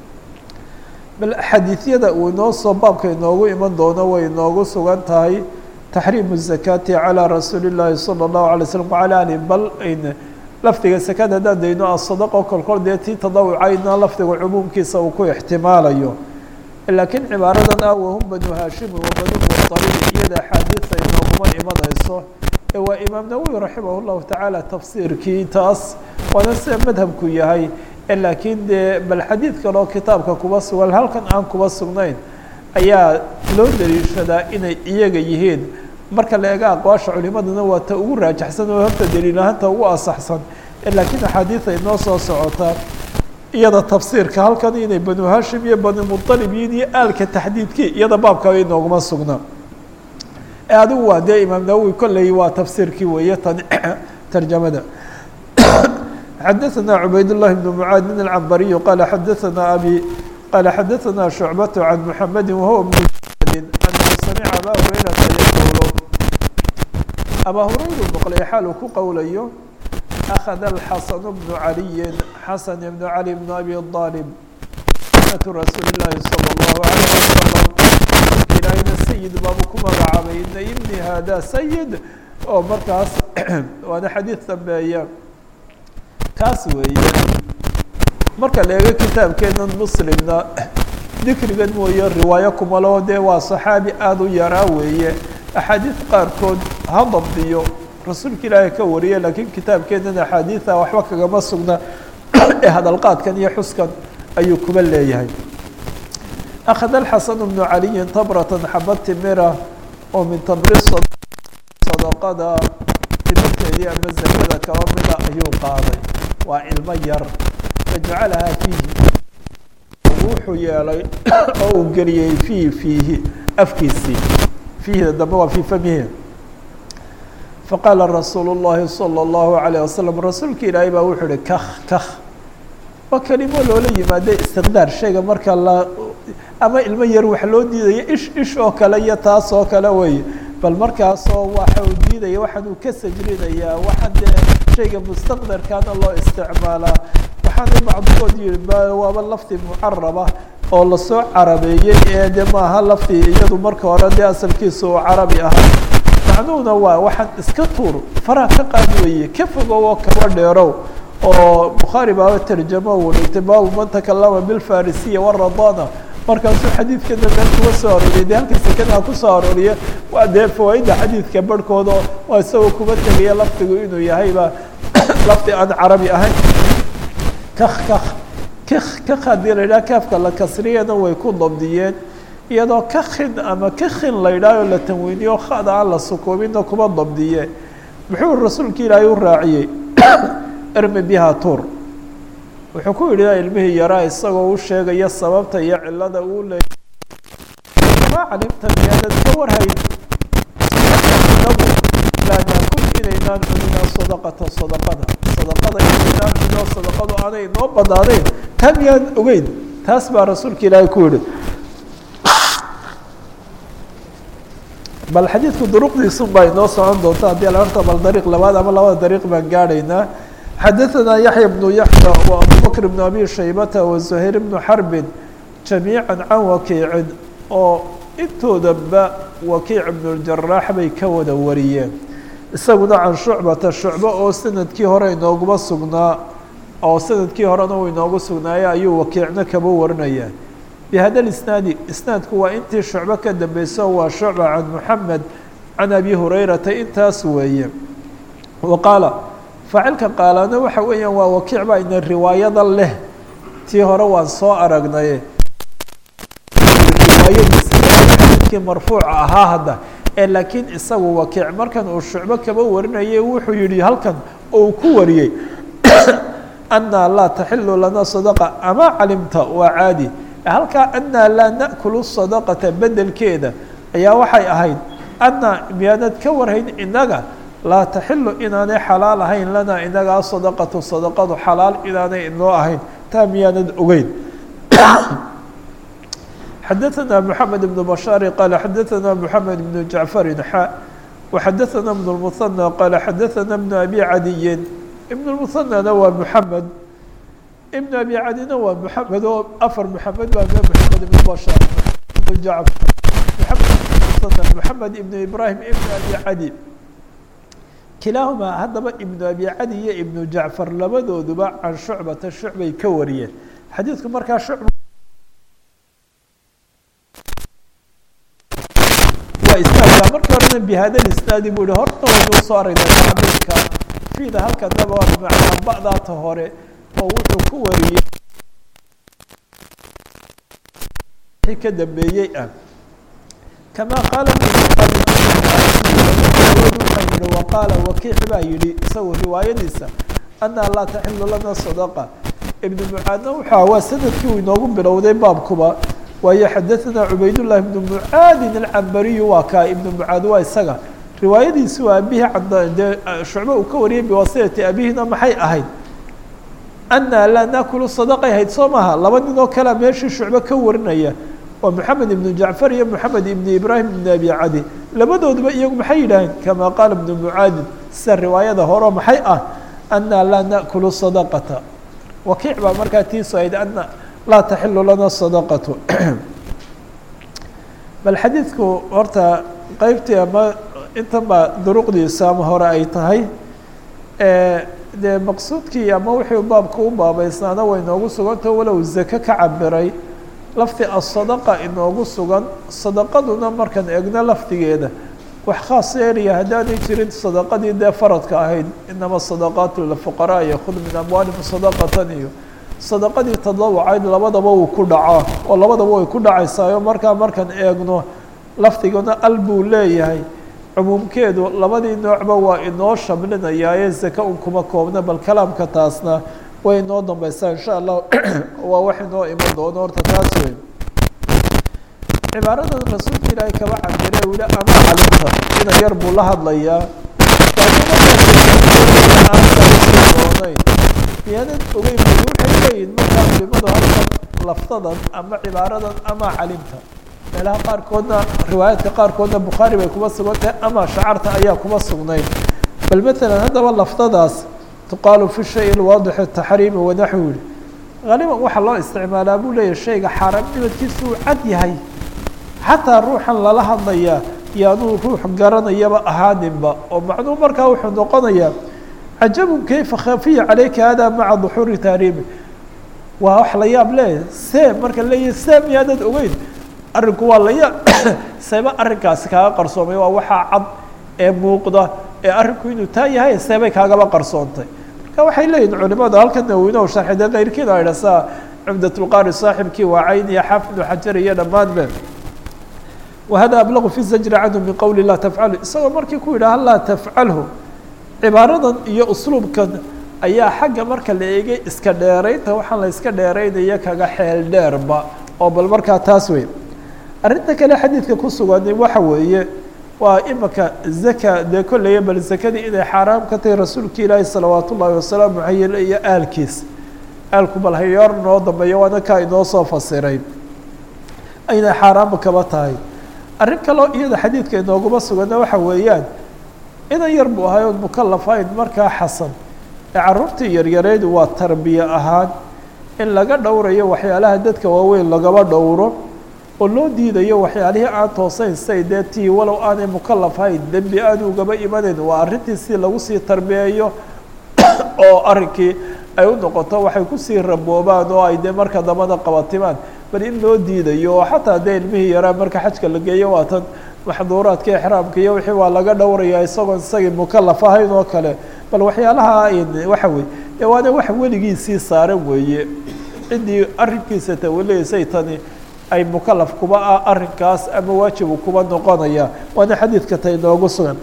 A: bal xadiidyada uu inoo soo baabka inoogu iman doono way inoogu sugan tahay taxriimu الzakaati calى rasuuli اllahi salى اllahu alay slm wala ali bal lafdiga sakada haddaan dayno asadaqo kolkol dee tii tadawucayna lafdiga cumuumkiisa uu ku ixtimaalayo laakiin cibaaradan ah wahum banu haashimi wa banu muطalibi iyada axaadiisa inooguma imanayso ee waa imaam nawowi raximah اllahu tacaala tafsiirkii taas waana sida madhabku yahay laakiin dee bal xadiid kaloo kitaabka kuba sugan halkan aan kuba sugnayn ayaa loo daliishadaa inay iyaga yihiin marka la eega aqwaasha culimaduna waa ta ugu raajaxsan oo horta daliil ahaanta ugu asaxsan laakiin axaadiida inoo soo socota iyada tafsiirka halkan inay banu hashim iyo banu muطalib yihiin iyo aalka taxdiidkii iyada baabkaba inooguma sugna adigu waa dee imaam nawowi kolley waa tafsiirkii weeye tan tarjamada xadaثna cubayd الlahi بn mعaad min الcambariyu qala xadaثna abi qala xadaثna شhucbaة can mحamedi wahuwa bn anahu samica aba hurayrata yaqulu abaa hurayru maqlay xaal uu ku qowlayo أkhada الxasan bnu عaliyi xasan bn عali bn abi طaalib sunatu rasuuli الlahi salى الlahu عalيه wasalam ilaahina sayid baabu ku magacaabay ina ibni hada sayid oo markaas waana xadiid dambeeya kaas weeye marka la eego kitaabkeenan muslimna dikrigan mooye riwaayo kumalo dee waa saxaabi aada u yaraa weeye axaadiid qaarkood ha dabdiyo rasuulka ilaahay ka wariye laakiin kitaabkeenan axaadiida waxba kagama sugna ee hadalqaadkan iyo xuskan ayuu kuba leeyahay akhada alxasan bnu caliyin tabratan xabad timira oo min tamri sadaqada timirteedii ama zakada kaba mida ayuu qaaday waa ilmo yar fajacalahaa fiihi wuxuu yeelay oo uu geliyey fiihi fiihi afkiisii fiihida dambe waa fii famihi faqaala rasuulu llahi salى اllahu alayه wasalam rasuulka ilaahay baa wuxuu uhi kah kah waa kelimo loola yimaada istiqdaar shayga marka la ama ilmo yar wax loo diidaya ish ish oo kale iyo taas oo kale wey bal markaasoo waxa uu diidaya waxaan uu ka sajrinayaa waxaan dee shayga mustaqdarkaana loo isticmaalaa waxaana bacdigood yihi waaba lafdi mucaraba oo lasoo carabeeyey ee de maaha lafdi iyadu marka hore dee asalkiisa uu carabi ahaa macnuhuna waa waxaan iska tuur faraha ka qaad weeye ka fogow oo kaba dheerow oo bukhaari baaba tarjamo uu dhigtay baabu man takalama bilfarisiya waradana markaasuu xadiidkana meel kuga soo arooriyay dee halka sekadaha kusoo arooriya waa dee fawaaida xadiidka barhkooda waa isagoo kuma tegaya lafdigu inuu yahayba lafdi aan carabi ahayn kak kak kak kak haddii la yidhaha kaafka la kasriyana way ku dabdiyeen iyadoo ka khin ama ka khin la yidhaahoo la tanweyniyo khada aan la sukuubinna kuma dabdiye muxuu rasuulka ilaahay u raaciyey ermi biha tuur wuxuu ku yidhi ilmihii yaraa isagoo u sheegaya sababta iyo cilada uu leeyay ma calimta miyaanad ka warhayn inagu laa naakul inaynaan cuninaa sadaqata sadaqada sadaqada inaynaan cunino sadaqadu aanay inoo banaanayn taa miyaan ogeyn taas baa rasuulka ilaahay ku yihi bal xadiidku duruqdiisun baa inoo socon doonta haddii la horta bal dariiq labaad ama labada dariiq baan gaadhaynaa xadaثna yaحya بن yaحyى وabu bkr بن abi shaybata وزuhayr بن xarbin جamيiعا can wakiicin oo intoodaba wakiic بن الjaraax bay ka wada wariyeen isaguna can shucbata shucbo oo sanadkii hore inooguma sugnaa oo sanadkii horena uu inoogu sugnaaya ayuu wakiicna kaba warinaya bhada isnaadi isnaadku waa intii shucbo ka dambeyso waa shucba can muxamed can abi hurayrata intaas weeye wa qaala faacilka qaalaana waxa weeyaan waa wakiic baa ina riwaayada leh tii hore waan soo aragnay riwaayadiisa xadiidkii marfuuca ahaa hadda ee laakiin isagu wakiic markan uu shucbo kaba warinayay wuxuu yihi halkan oo uu ku wariyey anaa laa taxilu lana sadaqa ama calimta waa caadi halkaa anaa laa naأkulu sadaqata bedelkeeda ayaa waxay ahayd anaa miyaanad ka warhayn inaga laa taxilu inaanay xalaal ahayn lanaa inagaa sadaqatu sadaqadu xalaal inaanay inoo ahayn taa miyaanad ogeyn xadaثna mحamed بن bashاar qala xadaثna mحamed بن jaعفari xa وxadaثna بن المثنى qala xadaثna بن abi cadiyin ibn المثنىna waa mحamed ibn abi cadina waa mحamed oo afar mحamed baa mحamed ibn bashاar ibn jacfar mحamed mحamed ibn ibrahim ibn abi cadi kilaahumaa haddaba ibnu abi cadi iyo ibnu jacfar labadooduba can shucbata shucbay ka wariyeen xadiidku markaa shucba waa isnaadka markii horena bihada isnaadi buu yihi horta waynuu soo aragnay tacbiirka fiida halkanaba waa bimacnaa ba'daata hore oo wuxuu ku wariyey ka dambeeyey ah kama qaala waqaala wakiic baa yihi isagu riwaayadiisa anaa laa taxilu lana sadaqa ibnu mucaadna wuxua waa sanadkii uu inoogu bilowday baabkuba waayo xadaثna cubaydullahi ibnu mucaadin alcambariyu waa kaa ibnu mucaad waa isaga riwaayadiisi waa abihi dee shucbe uu ka wariyay biwasilati abihina maxay ahayd anaa laa naakulu sadaqay ahayd soo maha laba nin oo kalea meeshii shucbe ka warinaya waa moxamed ibnu jacfar iyo moxamed ibnu ibraahim ibn abi cadi labadooduba iyagu maxay yidhaaheen kama qaala ibnu mucaadin sida riwaayada horo maxay ah anaa laa naأkulu sadaqata wakiic baa markaa tiisu ahayd ana laa taxilu lana sadaqatu bal xadiidku horta qeybtii ama intan baa duruqdiisa ama hore ay tahay dee maqsuudkii ama wixii baabka u baabeysnaana way inoogu sugantao walow zake ka cabiray lafdi asadaqa inoogu sugan sadaqaduna markaan egno lafdigeeda wax khaas yeelaya haddaanay jirin sadaqadii dee faradka ahayd inama sadaqaatu lifuqaraa iyo khud min amwaalihim sadaqatan iyo sadaqadii tadawucayd labadaba uu ku dhacaa oo labadaba way ku dhacaysaayo markaa markaan eegno lafdiguna al buu leeyahay cumuumkeedu labadii noocba waa inoo shamlinayaaye zake un kuma koobna bal kalaamka taasna way inoo dambeysaa insha allah waa wax inoo iman doono horta taas wey cibaaradan rasuulka ilaahay kaba cabire u yihi ama calimta ina yar buu la hadlayaa doonayn miyaanad ogeyn bu waxay leeyihin markaa culimadu halkan laftadan ama cibaaradan ama calimta meelaha qaarkoodna riwaayaadka qaarkoodna bukhaari bay kuma sugan tahay ama shacarta ayaa kuma sugnayd bal matalan haddaba laftadaas tuqaalu fi shay lwaadixi taxriimi wanaxwi yihi haliban waxaa loo isticmaalaa buu leeyahy shayga xaaraamnimadkiisa uu cad yahay xataa ruuxan lala hadlayaa yaanuu ruux garanayaba ahaaninba oo macnuu markaa wuxuu noqonayaa cajabun kayfa khafiya calayka hada maca duxuuri tahriimi waa wax la yaab le see marka leeyahy see miyaanad ogeyn arrinku waa la yaab seeba arrinkaasi kaaga qarsoomay waa waxaa cad ee muuqda ee arrinku inuu taa yahay seebay kaagaba qarsoontay marka waxay leeyihin culimadu halkan nawinow sharxi dee keyrkiina idha saa cumdatulqaari saaxibkii waa cayn iyo xaafid ibnu xajar iyo dhammaanbe wahada ablaqu fi zajri canhu min qowli laa tafcalu isagoo markii ku yidhaha laa tafcalhu cibaaradan iyo usluubkan ayaa xagga marka la eegay iska dheeraynta waxaan la iska dheeraynaya kaga xeel dheerba oo bal markaa taas wey arrinta kale xadiidka ku sugan waxa weeye waa imika zaka dee kollaya bal zakadii inay xaaraam ka tahay rasuulka ilaahi salawaat ullaahi wasalaamu aleyh iyo aalkiis aalku bal hayoor noo dambeeyo waana kaa inoo soo fasiray aynay xaaraamba kaba tahay arrin kaloo iyada xadiidka inooguma sugana waxa weeyaan inan yar buu ahay oon mukalafayn markaa xasan ee carruurtii yaryareyd waa tarbiye ahaan in laga dhowrayo waxyaalaha dadka waaweyn lagaba dhowro oo loo diidayo waxyaalihii aan toosayn say dee tii walow aanay mukalaf hayn dembi aad ugaba imanayn waa arrintii si lagu sii tarbiyeeyo oo arrinkii ay u noqoto waxay kusii raboobaan oo ay dee marka dambada qabatimaan bal in loo diidayo oo xataa dee ilmihii yaraa marka xajka la geeyo waa tan maxduuraadka exraamka iyo wixii waa laga dhowraya isagoon isagii mukalaf ahayn oo kale bal waxyaalaha waxa weye dee waana wax weligiisii saaran weeye ciddii arrinkiisa tawaleysay tani ay mukalaf kuba ah arrinkaas ama waajibu kuba noqonaya waana xadiidka ta inoogu sugan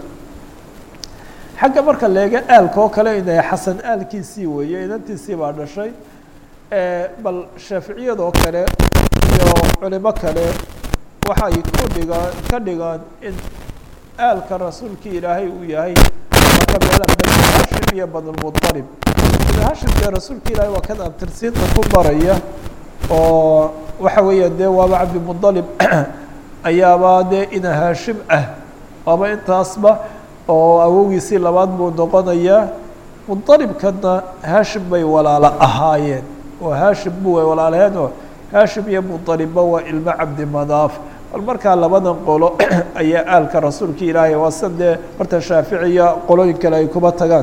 A: xagga marka leega aalka oo kale inay xasan aalkiisii weeye inantiisii baa dhashay bal shaaficiyadoo kale iyo culimo kale waxay ku dhigaan ka dhigaan in aalka rasuulkii ilaahay uu yahay maka meela bani hashim iyo banulmuطalib bani hashim dee rasuulka ilaahay waa kan abtirsiinta ku maraya oo waxa weeya dee waaba cabdimuطalib ayaaba dee ina haashim ah waaba intaasba oo awogiisii labaad buu noqonayaa muطalibkana haashim bay walaalo ahaayeen oo haashim bu way walaalaheen oo haashim iyo muطalibba waa ilmo cabdimanaaf bal markaa labadan qolo ayaa aalka rasuulka ilaahay waa san dee horta shaaficiya qolooyin kale ay kuba tagaan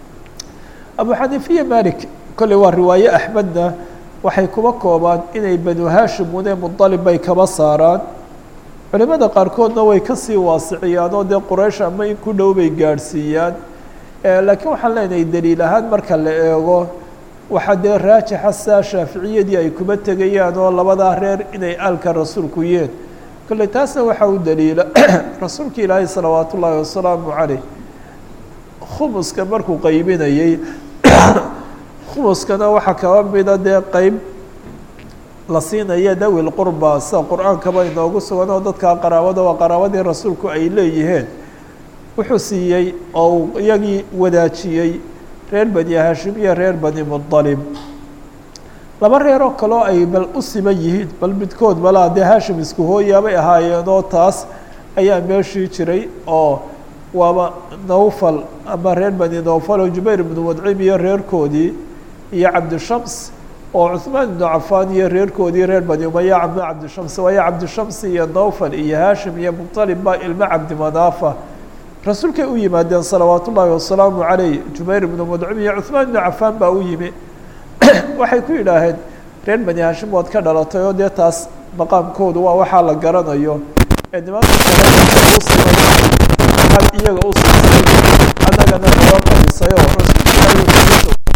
A: abu xaniifiya malik kolley waa riwaaye axmedna waxay kuba koobaan inay banu haashim une muطalib bay kaba saaraan culimada qaarkoodna way kasii waasiciyaan oo dee quraysh ama in ku dhow bay gaadhsiiyaan laakiin waxaan leenahay daliil ahaan marka la eego waxaa dee raajixa saa shaaficiyadii ay kuba tegayaan oo labadaa reer inay aalka rasuulku yeen kolley taasna waxaa u daliila rasuulka ilaahay salawaat ullaahi wasalaamu caleyh khumuska markuu qaybinayey khumuskana waxaa kaba mida dee qeyb la siinaya dawi lqurba sida qur-aankaba inoogu sugan oo dadkaa qaraabada waa qaraabadii rasuulku ay leeyihiin wuxuu siiyey oo uu iyagii wadaajiyey reer bani haashim iyo reer bani muطalib laba reer oo kaleo ay bal u siman yihiin bal midkood balaa dee haashim isku hooyaabay ahaayeen oo taas ayaa meeshii jiray oo waaba nawfal ama reer bani nawfal oo jubayr ibnu wadcim iyo reerkoodii iyo cabdishams oo cuثmaan ibnu cafaan iyo reerkoodii reer bani umaya cabd cabdishams waayo cabdishams iyo nawfal iyo haashim iyo muطalib baa ilmo cabdimanaafa rasuulkay u yimaadeen salawaat ullaahi wasalaamu caleyh jubayr ibnu mudcim iyo cuثmaan ibnu cafaan baa u yimi waxay ku yidhaaheen reer bani haashim waad ka dhalatay oo dee taas maqaamkoodu waa waxaa la garanayo ee nimanka kale u simay waxaad iyaga u siisay annagana noo qadisay oo rasuulka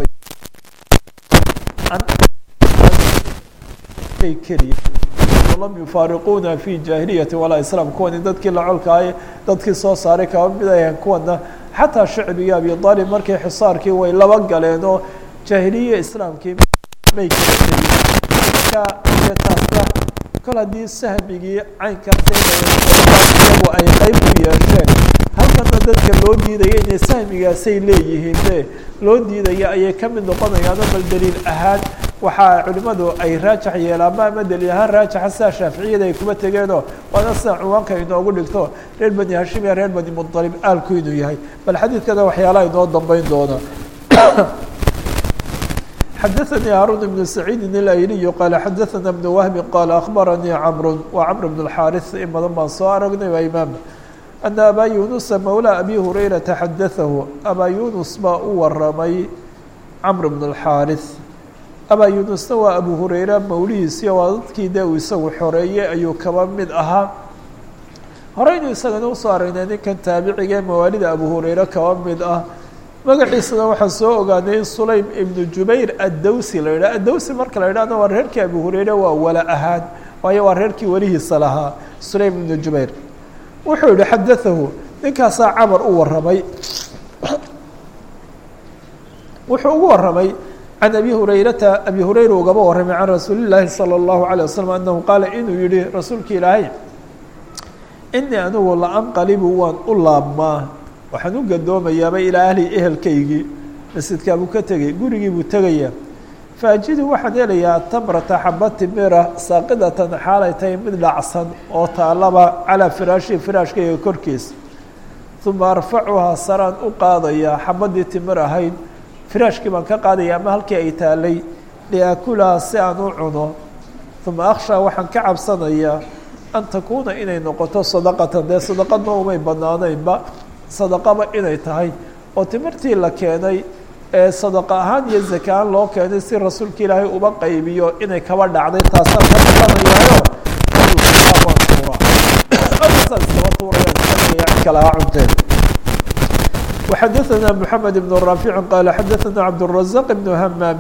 A: ilaahi keliya lam yufaariquuna fi jaahiliyati walaa islaam kuwani dadkii lacolkaaye dadkii soo saaray kaba mid ayaan kuwana xataa shacbigii abi aalib markay xisaarkii way laba galeen oo jaahiliya islaamkii may kala tegin marka dee taasna kol haddii sahmigii caynkaasiyagu ay qeyb ku yeesheen halkana dadka loo diidaya inay sahmigaasay leeyihiin de loo diidaya ayay ka mid noqonayaano bal daliil ahaan waxaa culimadu ay raajax yeelaanba ama daliil ahaan raajaxa sidaa shaaficiyada ay kuma tegeenoo waana sida cuwaanka inoogu dhigto reer bani hashim iyo reer bani muطalib aalku inuu yahay bal xadiidkana waxyaalaha inoo dambeyn doona xadaثnي hاrون بن سعيid الأyلي qال xadaثna بن وهب qال أخبرnي cمر wa cمر بن الحاrث in badan baan soo aragnay waa imaam أن abا يuنuس mولى أbي هurayرaةa xadaثahu abا يuنus baa u waramay cمر بن الحاrث abا يuنusna waa abu hurayra mawlihiisi waa dadkii de uu isagu xoreeyey ayuu kaba mid ahaa horeynu isagana usoo aragnay ninkan taabiciga ee mawaalida abu hurayre kaba mid ah magaciisana waxaan soo ogaanay in sulaym ibnu jubayr addawsi la yidhah addawsi marka la yidhahna waa reerkii abu hurayre waa wala ahaan waayo waa reerkii welihiisa lahaa sulaym ibnu jubayr wuxuu yihi xadaahu ninkaasaa camar u waramay wuxuu ugu waramay can abi hurayrata abi hurayra ugaba warramay can rasuuli llaahi salى اllahu alيه waslm anahu qaala inuu yihi rasuulka ilaahay inii anigu laanqalibu waan u laabmaa waxaan u gadoomayaaba ilaa ahli ehelkaygii masjidkaa buu ka tegay gurigii buu tegaya faajidu waxaan helayaa tamrata xaba timira saaqidatan xaalay tahay mid dhacsan oo taalaba calaa firaashi firaashkayga korkiisa uma arfacuhaa saraan u qaadayaa xabadii timir ahayd firaashkii baan ka qaadaya ama halkii ay taalay liaakulaha si aan u cuno uma akhshaa waxaan ka cabsanayaa an takuuna inay noqoto sadaqatan dee sadaqadna umay banaanaynba sadaqaba inay tahay oo timirtii la keenay ee sadaqa ahaan iyo zakaan loo keenay si rasuulka ilaahay uba qaybiyo inay kaba dhacday taasaan ka baqanayaayo waan tuuraa aasaan iskaba tuuraya cid kale ha cunteen وxadثna محamed بن رافع qال xadثna cبدالرزاq بن hmاm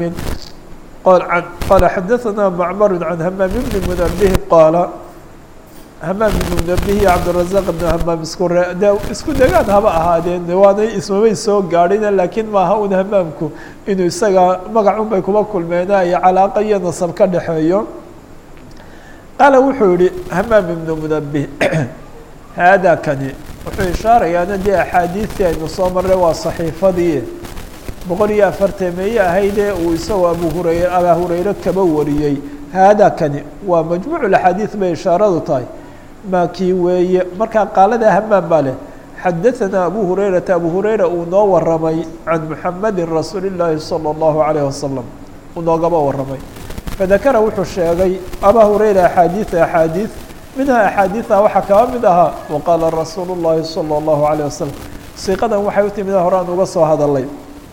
A: qال xadثna معmر عن hmاm بن منبه qاaل hmاm بن منبه iyo cبدالرزاq بن hmاm isku re de isku degaan haba ahaadeen waanay ismamay soo gaadhin lakiin maaha un hmaamku inuu isaga magacun bay kuba kulmeena iyo calaaqa iyo naصب ka dhexeeyo qaala wuxuu yihi hmاm بن منبه hada kani wuxuu ishaarayaana dee axaadiidtii aynu soo marray waa saxiifadii boqol iyo afartameeye ahaydee uu isagoo abu hurayre abaa hurayre kaba wariyey haada kani waa majmuucu axaadiid bay ishaaradu tahay maa kii weeye markaa qaalada hamaam baa leh xadaثanaa abu hurayrata abu hurayra uu noo waramay can muxamadi rasuuli اllaahi salى اllahu عalayه wasalam uu noogaba waramay fadakara wuxuu sheegay abaa hurayra axaadiida axaadiid minha axaadiiثa waxaa kaba mid ahaa waqaala rasuulu الlahi salى الlahu عalيه wasalam siiqadan waxay u timid horaan uga soo hadalay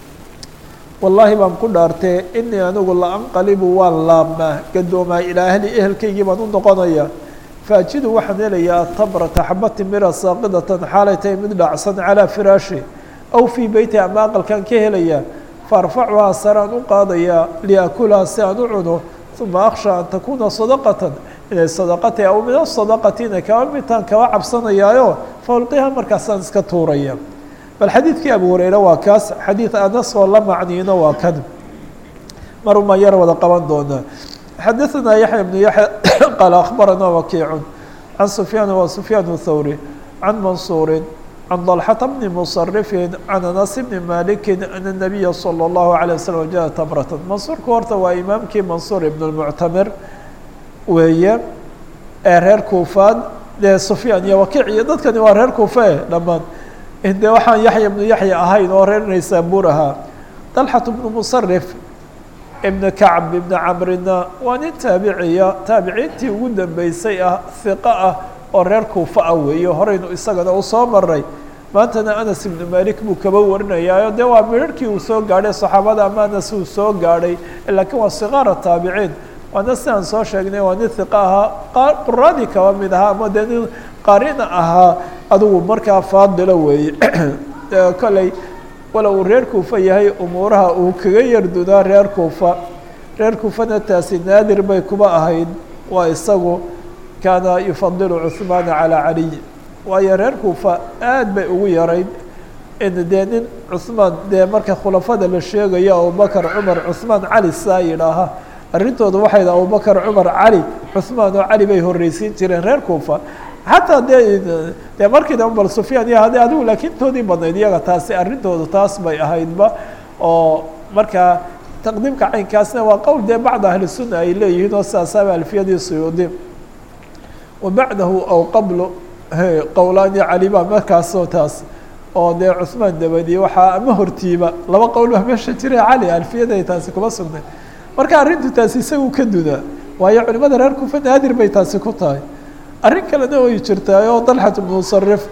A: wallaahi baan ku dhaartee inii anigu laanqalibu waan laabmaa gadoomaa ilaa ahli ehelkaygii baan u noqonaya faajidu waxaan helayaa tabrata xaba timira saaqidatan xaalay tahay mid dhacsan calىa firaashi aw fii beyti ama aqalkan ka helaya faarfacuhaa saraan u qaadayaa liakulaha si aan u cuno uma akhsha an takuuna sadaqatan inay sadaqatay aw min asadaqati inay kaba midtaan kaba cabsanayaayo faulqiha markaasaan iska tuuraya bal xadiidkii abu hureyre waa kaas xadiid anas oo la macniino waa kan maruma yar wada qaban doonaa xadaثna yaحya بن yaحya qaal akhbarana wakiicu can sufyaan wa sufyaan الthawri can mansuuri can ضalxata bni musarifi can anas bni maliki an الnabiya salى الlahu عalيه waslm jaءa tamratan mansuurku horta waa imaamkii mansuur ibn الmuctamir weeye ee reer kuufaad dee sufyaan iyo wakiic iyo dadkani waa reer kuufa e dhammaan de waxaan yaxya ibnu yaxya ahayn oo reer naysaabuur ahaa dalxat bnu musarif ibna kacb ibna camrina waa nin taabiciya taabiciintii ugu dambeysay ah hiqo ah oo reer kuufa ah weeye horeynu isagana u soo maray maantana anas ibnu malik buu kaba warinayaayo dee waa midharhkii uu soo gaadhay saxaabada ama anas uu soo gaadhay laakiin waa sikaara taabiciin waana sidaan soo sheegnay waa nin hiqo ahaa quraadii kaba mid ahaa ama dee nin qaarina ahaa adigu markaa faadilo weeye kolley wala uu reer kuufa yahay umuuraha uu kaga yardudaa reer kuufa reer kuufana taasi naadir bay kuba ahayd waa isagu kaana yufadilu cuhmaana calaa caliy waayo reer kuufa aad bay ugu yarayd in dee nin cuhmaan dee marka khulafada la sheegayo abubakar cumar cuhmaan cali saa yidhaaha arrintooda waxay da abubakar cumar cali cuhmaan oo cali bay horreysiin jireen reer kuufa xataa dee dee markii damba bal sufyaan iyo hade adigu laakiin toodii badnayd iyaga taasi arrintoodu taas bay ahaydba oo markaa taqdiimka caynkaasna waa qowl dee bacda ahli sunna ay leeyihiin oo sidaasaaba alfiyadii suyuudi wa bacdahu aw qablo qowlaani cali baa markaasoo taas oo dee cuhmaan dabadiye waxaa ama hortiiba laba qowl baa meesha jira cali alfiyaday taasi kuma sugnay marka arrintu taasi isagu ka dudaa waayo culimada reer kufa naadir bay taasi ku tahay arrin kalena way jirtaay oo dalxat bnu musarif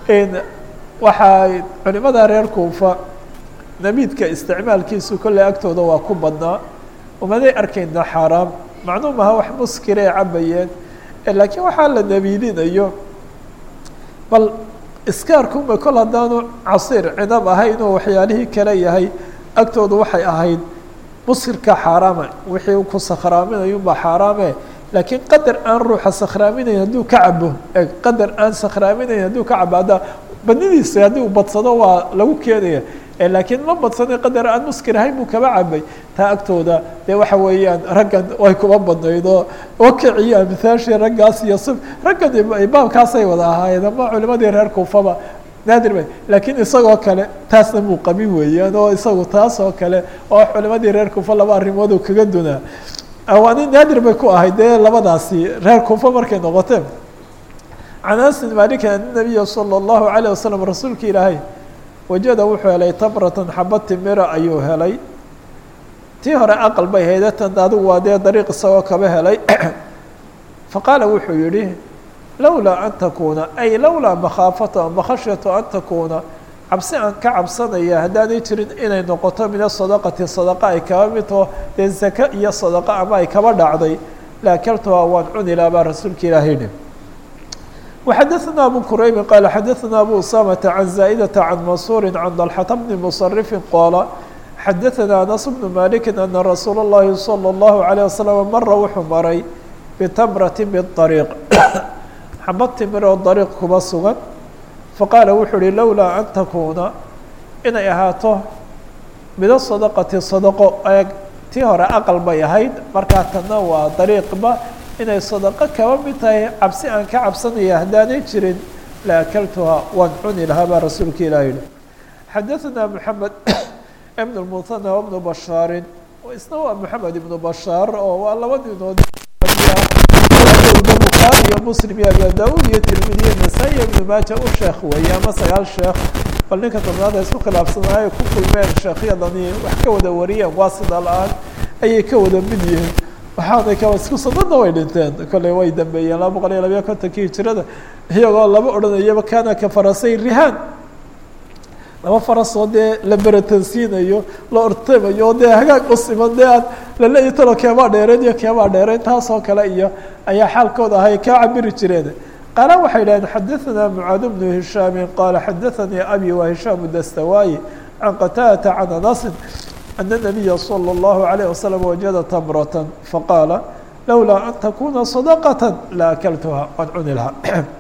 A: waxaa culimada reer kuufa nabiidka isticmaalkiisu kolley agtooda waa ku badnaa umaday arkaynaa xaaraam macnuu maha wax muskira ay cabayeen laakiin waxaa la nabiidinayo bal iskaarkuma kol haddaanu casiir cinab ahayn oo waxyaalihii kale yahay agtooda waxay ahayd muskirka xaaraama wixii ku sakhraaminayunbaa xaaraame laakiin qadar aan ruuxa sakhraaminayn hadduu ka cabo qadar aan sakhraaminayn hadduu ka cabo hadda badnidiisa haddii uu badsado waa lagu keenaya laakiin ma badsanay qadar aan muskir ahayn buu kaba cabay taa agtooda dee waxa weeyaan raggan way kuma badnayd oo wakiciyo amhaashii raggaas iyo sif raggan baabkaasay wada ahaayeen ama culimadii reer kuufaba naadir ba laakiin isagoo kale taasna muu qabin weeyaan oo isagu taas oo kale oo culimadii reer kuufa laba arrimood kaga dunaa waani naadir bay ku ahayd dee labadaasi reer kuufa markay noqoteen can anas malik an nabiya salى اllahu alayه wasalam rasuulka ilaahay wajada wuxuu helay tamratan xabad timira ayuu helay tii hore aqal bay hayde tan adigu waa dee dariiq isagoo kaba helay faqaala wuxuu yihi lowlaa an takuuna ay lowlaa makhaafata ama khashyatu an takuuna cabsi aan ka cabsanaya haddaanay jirin inay noqoto min asadaqati sadaqa ay kaba midtoo dee zaka iyo sadaqa ama ay kaba dhacday laakaltuhaa waan cuni laha baa rasuulka ilaahay yihi وxadثna أbو كرayb qال xadثna أbو أسامة عن زائدة عن منصور عن ضلحة بن مصرف qاaل xadثna أنس بن مالك أن رsuuل اللhi صلى الله عليه وسلم mra wuxuu maray بتمرة بالطريق xabad timir oo طريق kuba sugan faqاala wuxuu uhi lowlaa أn تkuuna inay ahaato mido صدقةi صدقo eeg tii hore aqل bay ahayd markaa tana waa طريiqba inay sadaqo kaba mid tahay cabsi aan ka cabsanaya haddaanay jirin la akaltuhaa waan cuni lahaa baa rasuulka ilah yihi xadaثna moxamed ibn اmuhana wbnu bashaarin isna waa moxamed ibnu bashaar oo waa laba ninood bukhaari iyo muslim iyo abi da-ud iyo tirmidi iyo nasaa-i iyo ibnu maaja u sheekh weeye ama sagaal sheekh bal ninka tobnaad ay isku khilaafsanaayo ku kulmeen sheekhyadani wax ka wada wariyeen waa sida la-aan ayay ka wada mid yihiin waxaanay ka isku sanadna way dhinteen kolley way dambeeyeen laba boqol iyo labayo kontonkii hijirada iyagoo laba odhanayaba kana ka farasay rihaan laba farasoo dee la beratansiinayo la ortamayo oo dee hagaag u siman dee aad laleeya talo keebaa dheereen iyo keebaa dheereen taasoo kale iyo ayaa xaalkooda ahay kaa cabiri jireen qaala waxay dhaheen xadaثna mucaad bnu hishaamin qaala xadaثanii abi wa hishaamu dastawaayi can qataadata can anasin أن النبي صلى الله عليه وسلم وجد تمرة فقال لولا أن تكون صدقة لأكلتها waan cuni lahaa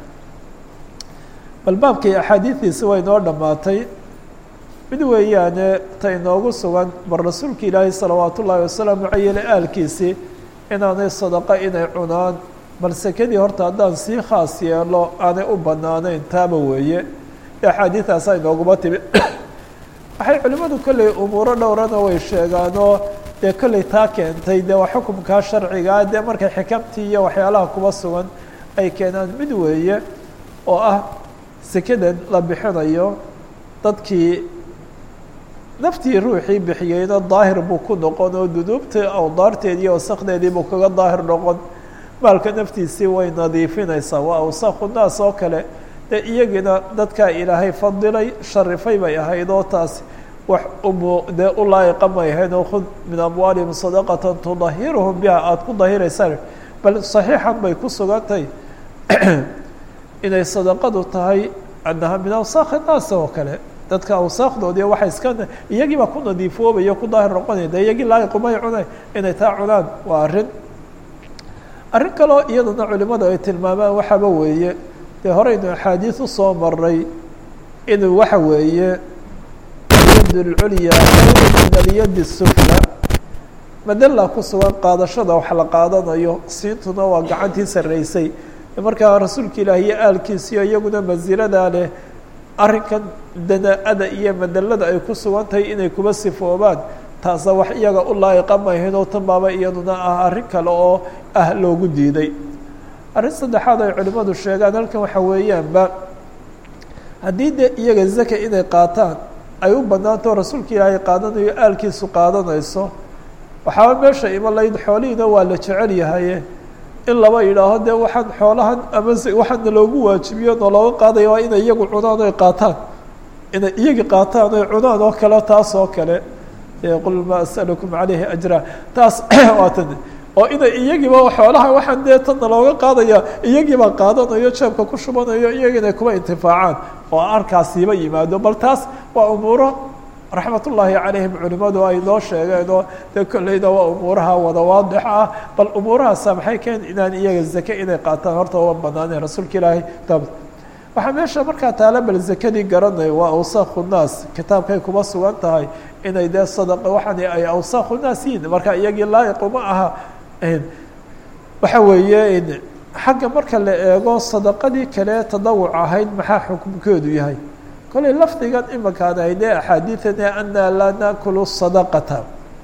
A: bal baabkii أxaadiiثiisi way noo dhamaatay mid weeyaane ta inoogu sugan bal rasuulka ilaahi salawaat ullaahi wasalaamu cayele aalkiisii inaanay sadaqo inay cunaan bal sekadii horta haddaan sii khaas yeelo aanay u banaaneyn taaba weeye axaadiiثaasaa inooguma timi waxay culimadu kolley umuuro dhowrana way sheegaanoo dee kolley taa keentay dee waa xukumkaa sharcigaa dee markay xikamtii iyo waxyaalaha kuba sugan ay keenaan mid weeye oo ah sekadan la bixinayo dadkii naftii ruuxii bixiyeyna daahir buu ku noqon oo dunuubta awdaarteedii wasakdeedii buu kaga daahir noqon maalka naftiisii way nadiifinaysaa waa awsakhu naas oo kale dee iyagiina dadkaa ilaahay fadilay sharifay bay ahayd oo taas wax umu dee u laayiqa may ahayd oo khud min amwaalihim sadaqatan tudahiruhum biha aada ku dahiraysaan bal saxiixan bay ku sugantahay inay sadaqadu tahay annaha min awsaakhi naas oo kale dadka awsaakdoodii waxay iska iyagii baa ku nadiifoobaya ku daahir noqonaya de iyagii laayiqumay cunay inay taa cunaan waa arrin arrin kaleo iyadana culimadu ay tilmaamaan waxaaba weeye dee horeynu axaadiis usoo maray inuu waxa weeye alyad اlculya min alyad الsufla madala ku sugan qaadashada wax la qaadanayo siintuna waa gacantii sarreysay markaa rasuulka ilaah iyo aalkiisiyo iyaguna mansiladaa leh arrinkan dana-ada iyo madalada ay ku sugan tahay inay kuba sifoobaan taasa wax iyaga u laayiqa mahayn oo tan baaba iyaduna ah arrin kale oo ah loogu diiday arrin saddexaad ay culimmadu sheegaan halkan waxa weeyaanba haddii dee iyaga zaka inay qaataan ay u banaanto rasuulka ilaahay qaadanayo aalkiisu qaadanayso waxaaba meesha iman layd xoolihiina waa la jecel yahaye in laba yidhaaho dee waxaan xoolahan ama waxaana loogu waajibiyo noo looga qaadaya waa inay iyagu cunaan oy qaataan inay iyagi qaataan oy cunaan oo kale taas oo kale qul maa as'alukum calayhi ajra taas waatan oo inay iyagiiba xoolaha waxaan dee tanna looga qaadaya iyagiibaa qaadanayo jeebka ku shubanayo iyagi inay kuba intifaacaan oo arkaasiiba yimaado bal taas waa umuuro raxmat ullaahi calayhim culimadu ay noo sheegeenoo dee kolleyda waa umuuraha wada waadix ah bal umuurahaasa maxay keen inaan iyaga zake inay qaataan horta uma banaaneen rasuulka ilaahay waxaa meesha markaa taala bal zakadii garanay waa awsaakhu naas kitaabkay kuma sugan tahay inay dee sadaqa waxaan ay awsaakhu naas yihin marka iyagii laa'iq uma aha waxa weeye xagga marka la eego sadaqadii kale tadawuc ahayd maxaa xukumkeedu yahay kollay lafdigan imankaan ahaydee axaadiidane anaa laa naakulu sadaqata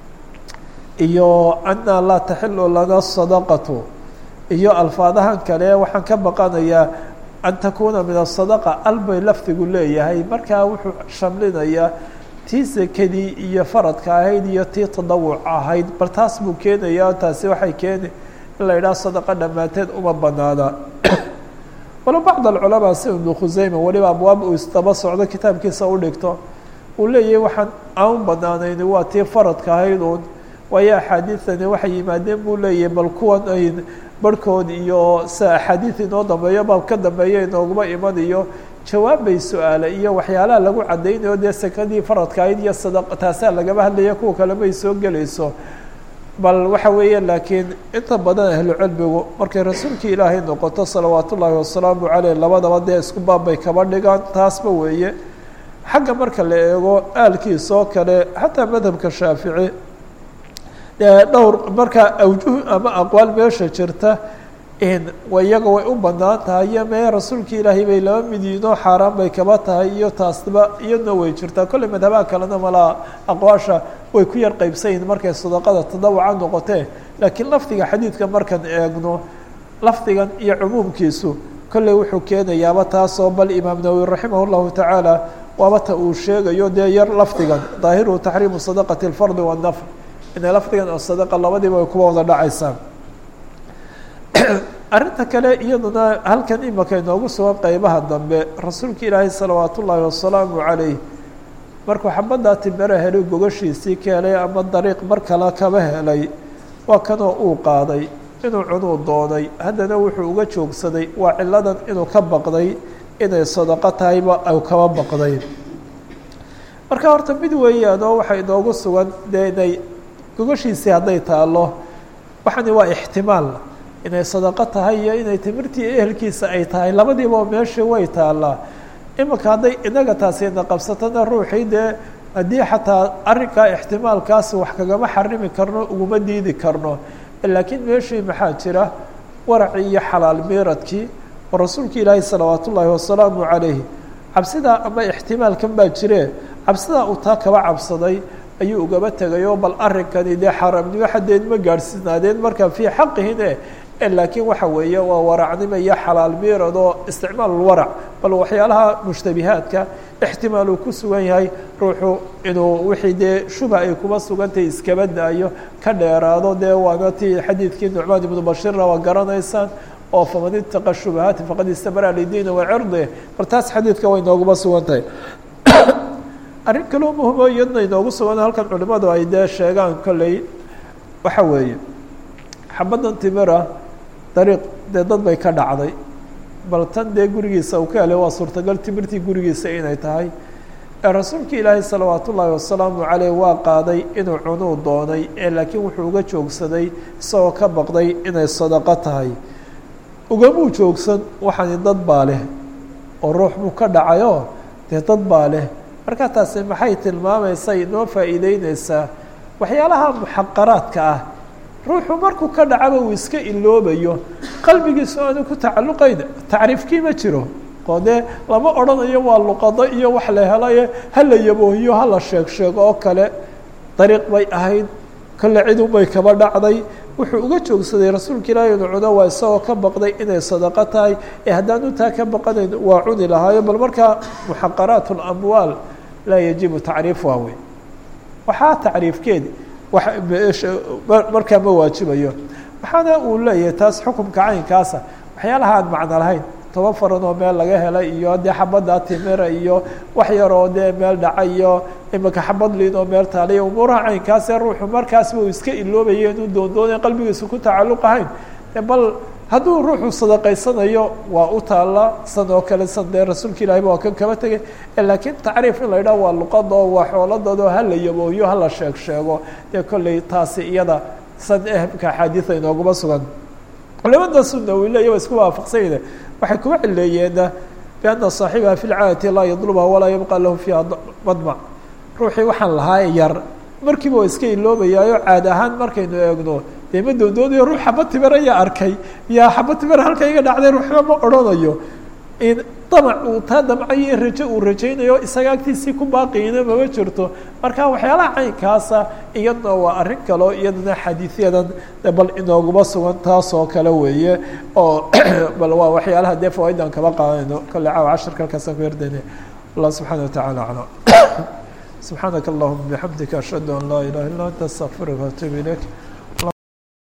A: iyo anaa laa taxilu lana sadaqatu iyo alfaadahan kale waxaan ka baqanayaa an takuuna min asadaqa albay lafdigu leeyahay markaa wuxuu shamlinayaa tii sekadii iyo faradka ahayd iyo tii tadawuc ahayd bal taas buu keenayaa taasi waxay keeni in la yidhaha sadaqa dhammaanteed uma banaana walo bacd alculamaa si ibnu khuseyma weliba abwaab uu isdaba socdo kitaabkiisa u dhigto uu leeyahay waxaan aan u banaanayn waa tii faradka ahayd uun waayo axaadiidani waxay yimaadeen buu leeyahay bal kuwan ay barhkood iyo sida axaadiid inoo dambeeyo baab ka dambeeya inooguma iman iyo jawaabbay su-aale iyo waxyaalaha lagu caddaynayo dee sekadii faradka ahayd iyo sadaqa taasaa lagaba hadlaya kuwa kale may soo gelayso bal waxa weeye laakiin inta badan ahlucilmigu markay rasuulkii ilaahay noqoto salawaat ullaahi wasalaamu caleyh labadaba dee isku baabbay kaba dhigaan taasba weeye xagga marka la eego aalkiisoo kale xataa madhabka shaafici dee dhowr marka awjuh ama aqwaal meesha jirta iyaga way u banaan tahay iyo mee rasuulkii ilaahay bay laba mid yihiinoo xaaraan bay kaba tahay iyo taasba iyadna way jirtaa kolley madhabaha kalena malaa aqwaasha way ku yar qeybsan yihiin markay sadaqada tadawuca noqotee laakiin lafdiga xadiidka markaan eegno lafdigan iyo cumuumkiisu kolley wuxuu keenayaaba taasoo bal imaam nawowi raximah llahu tacaala waaba ta uu sheegayo dee yar lafdigan daahiruhu taxriimu sadaqati اlfardi waannafr inay lafdigan oo sadaqa labadiiba ay kuwa wada dhacaysaa arrinta kale iyaduna halkan imaka inoogu sugan qeybaha dambe rasuulka ilaahay salawaat ullaahi wasalaamu calayh markuu xabaddaa timera helay gogashiisii ka helay ama dariiq mar kale kaba helay waa kanoo uu qaaday inuu cunuu doonay haddana wuxuu uga joogsaday waa ciladan inuu ka baqday inay sadaqo tahayba u kaba baqday marka horta mid weeyaanoo waxaa inoogu sugan dee inay gogashiisii hadday taalo waxani waa ixtimaal inay sadaqo tahay iyo inay timirtii ehelkiisa ay tahay labadiiba meeshii way taalaa imanka hadday inaga taasina qabsatona ruuxii dee haddii xataa arrinkaa ixtimaalkaas wax kagama xarimi karno uguma diidi karno laakiin meeshii maxaa jira waracii iyo xalaal miiradkii oo rasuulka ilaahi salawaat ullaahi wasalaamu calayh cabsidaa ama ixtimaalkan baa jire cabsidaa uu taa kaba cabsaday ayuu ugaba tegayoo bal arrinkani dee xaaraamnimo xadeed ma gaadhsiinaadeen marka fii xaqihine laakiin waxa weeye waa waracnimo iyo xalaal miirad oo isticmaalulwarac bal waxyaalaha mushtabihaadka ixtimaal uu ku sugan yahay ruuxu inuu wixii dee shuba ay kuma sugantahay iskaba daayo ka dheeraado dee waana tii xadiidkii nucmaan ibnu bashirna waa garanaysaan oo faman itaqa shubahaati faqad istabara lidiina wacirdi bal taas xadiidka way nooguma sugan tahay arrin kaloo muhimo iyadna inoogu sugan halkan culimadu ay dee sheegaan kolley waxa weeye xabaddan timira dariiq dee dad bay ka dhacday bal tan dee gurigiisa uu ka helay waa suurtagal timirtii gurigiisa inay tahay ee rasuulka ilaahay salawaat ullaahi wasalaamu caleyh waa qaaday inuu cunuu doonay ee laakiin wuxuu uga joogsaday isagoo ka baqday inay sadaqo tahay ugamuu joogsan waxaani dad baa leh oo ruux buu ka dhacayoo dee dad baa leh markaa taasi maxay tilmaamaysa inoo faa'iideyneysaa waxyaalaha muxaqaraadka ah ruuxu markuu ka dhacaba uu iska iloobayo qalbigiisu aanu ku tacalluqayn tacriifkii ma jiro oo dee lama odhanayo waa luqado iyo wax la helaye hala yaboohiyo hala sheeg sheego oo kale dariiq bay ahayd kale cidun bay kaba dhacday wuxuu uga joogsaday rasuulka ilaahi inu cuno waa isagoo ka baqday inay sadaqo tahay ee haddaanu taa ka baqanayn waa cuni lahaayo bal markaa muxaqaraat اlamwaal laa yajibu tacriifuha wey waxaa tacriifkeedi markaa ma waajibayo waxaana uu leeyahay taas xukumka caynkaasa waxyaalaha aan macno lahayn toban faran oo meel laga helay iyo dee xabadda timira iyo wax yaroo dee meel dhaca iyo imanka xabad liin oo meel taaliya umuuraha caynkaasee ruuxu markaasba uu iska iloobayo inuu doondoonay qalbigiisa ku tacalluq ahayn bal hadduu ruuxu sadaqaysanayo waa u taalla san oo kale san dee rasuulka ilahiba waa kan kaba tegay laakiin tacriif in la yidhaho waa luqadoo waa xooladoodo hala yabooyo hala sheeg sheego dee kolley taasi iyada san ehmka axaadiida inooguma sugan culamada sunna wileya wa isku waafaqsanyne waxay kuga cileeyeen bianna saaxibaha fi lcaadati laa yadluba walaa yabqa lahu fiiha madmac ruuxii waxaan lahaa yar markiiba waa iska iloobayaayo caad ahaan markaynu eegno dee ma doondoonayo ruux xaba timir ayaa arkay yaa xaba timir halka iga dhacday ruuxba ma odhanayo in damac uu taa damcayo rajo uu rajaynayo isaga agtiisii ku baaqiina mama jirto marka waxyaalaha caynkaasa iyadna waa arrin kaleo iyadana xadiidyadan bal inooguma sugan taas oo kale weeye oo bal waa waxyaalaha dee fawaidan kaba qaadanayno kolle caawa cashirka halkaasaan ku yardayna allah subxaana watacaala aclam subxaanaka allahuma bixamdika ashhadu an laa ilaha illa anta astaqfiruka waatuub ilayk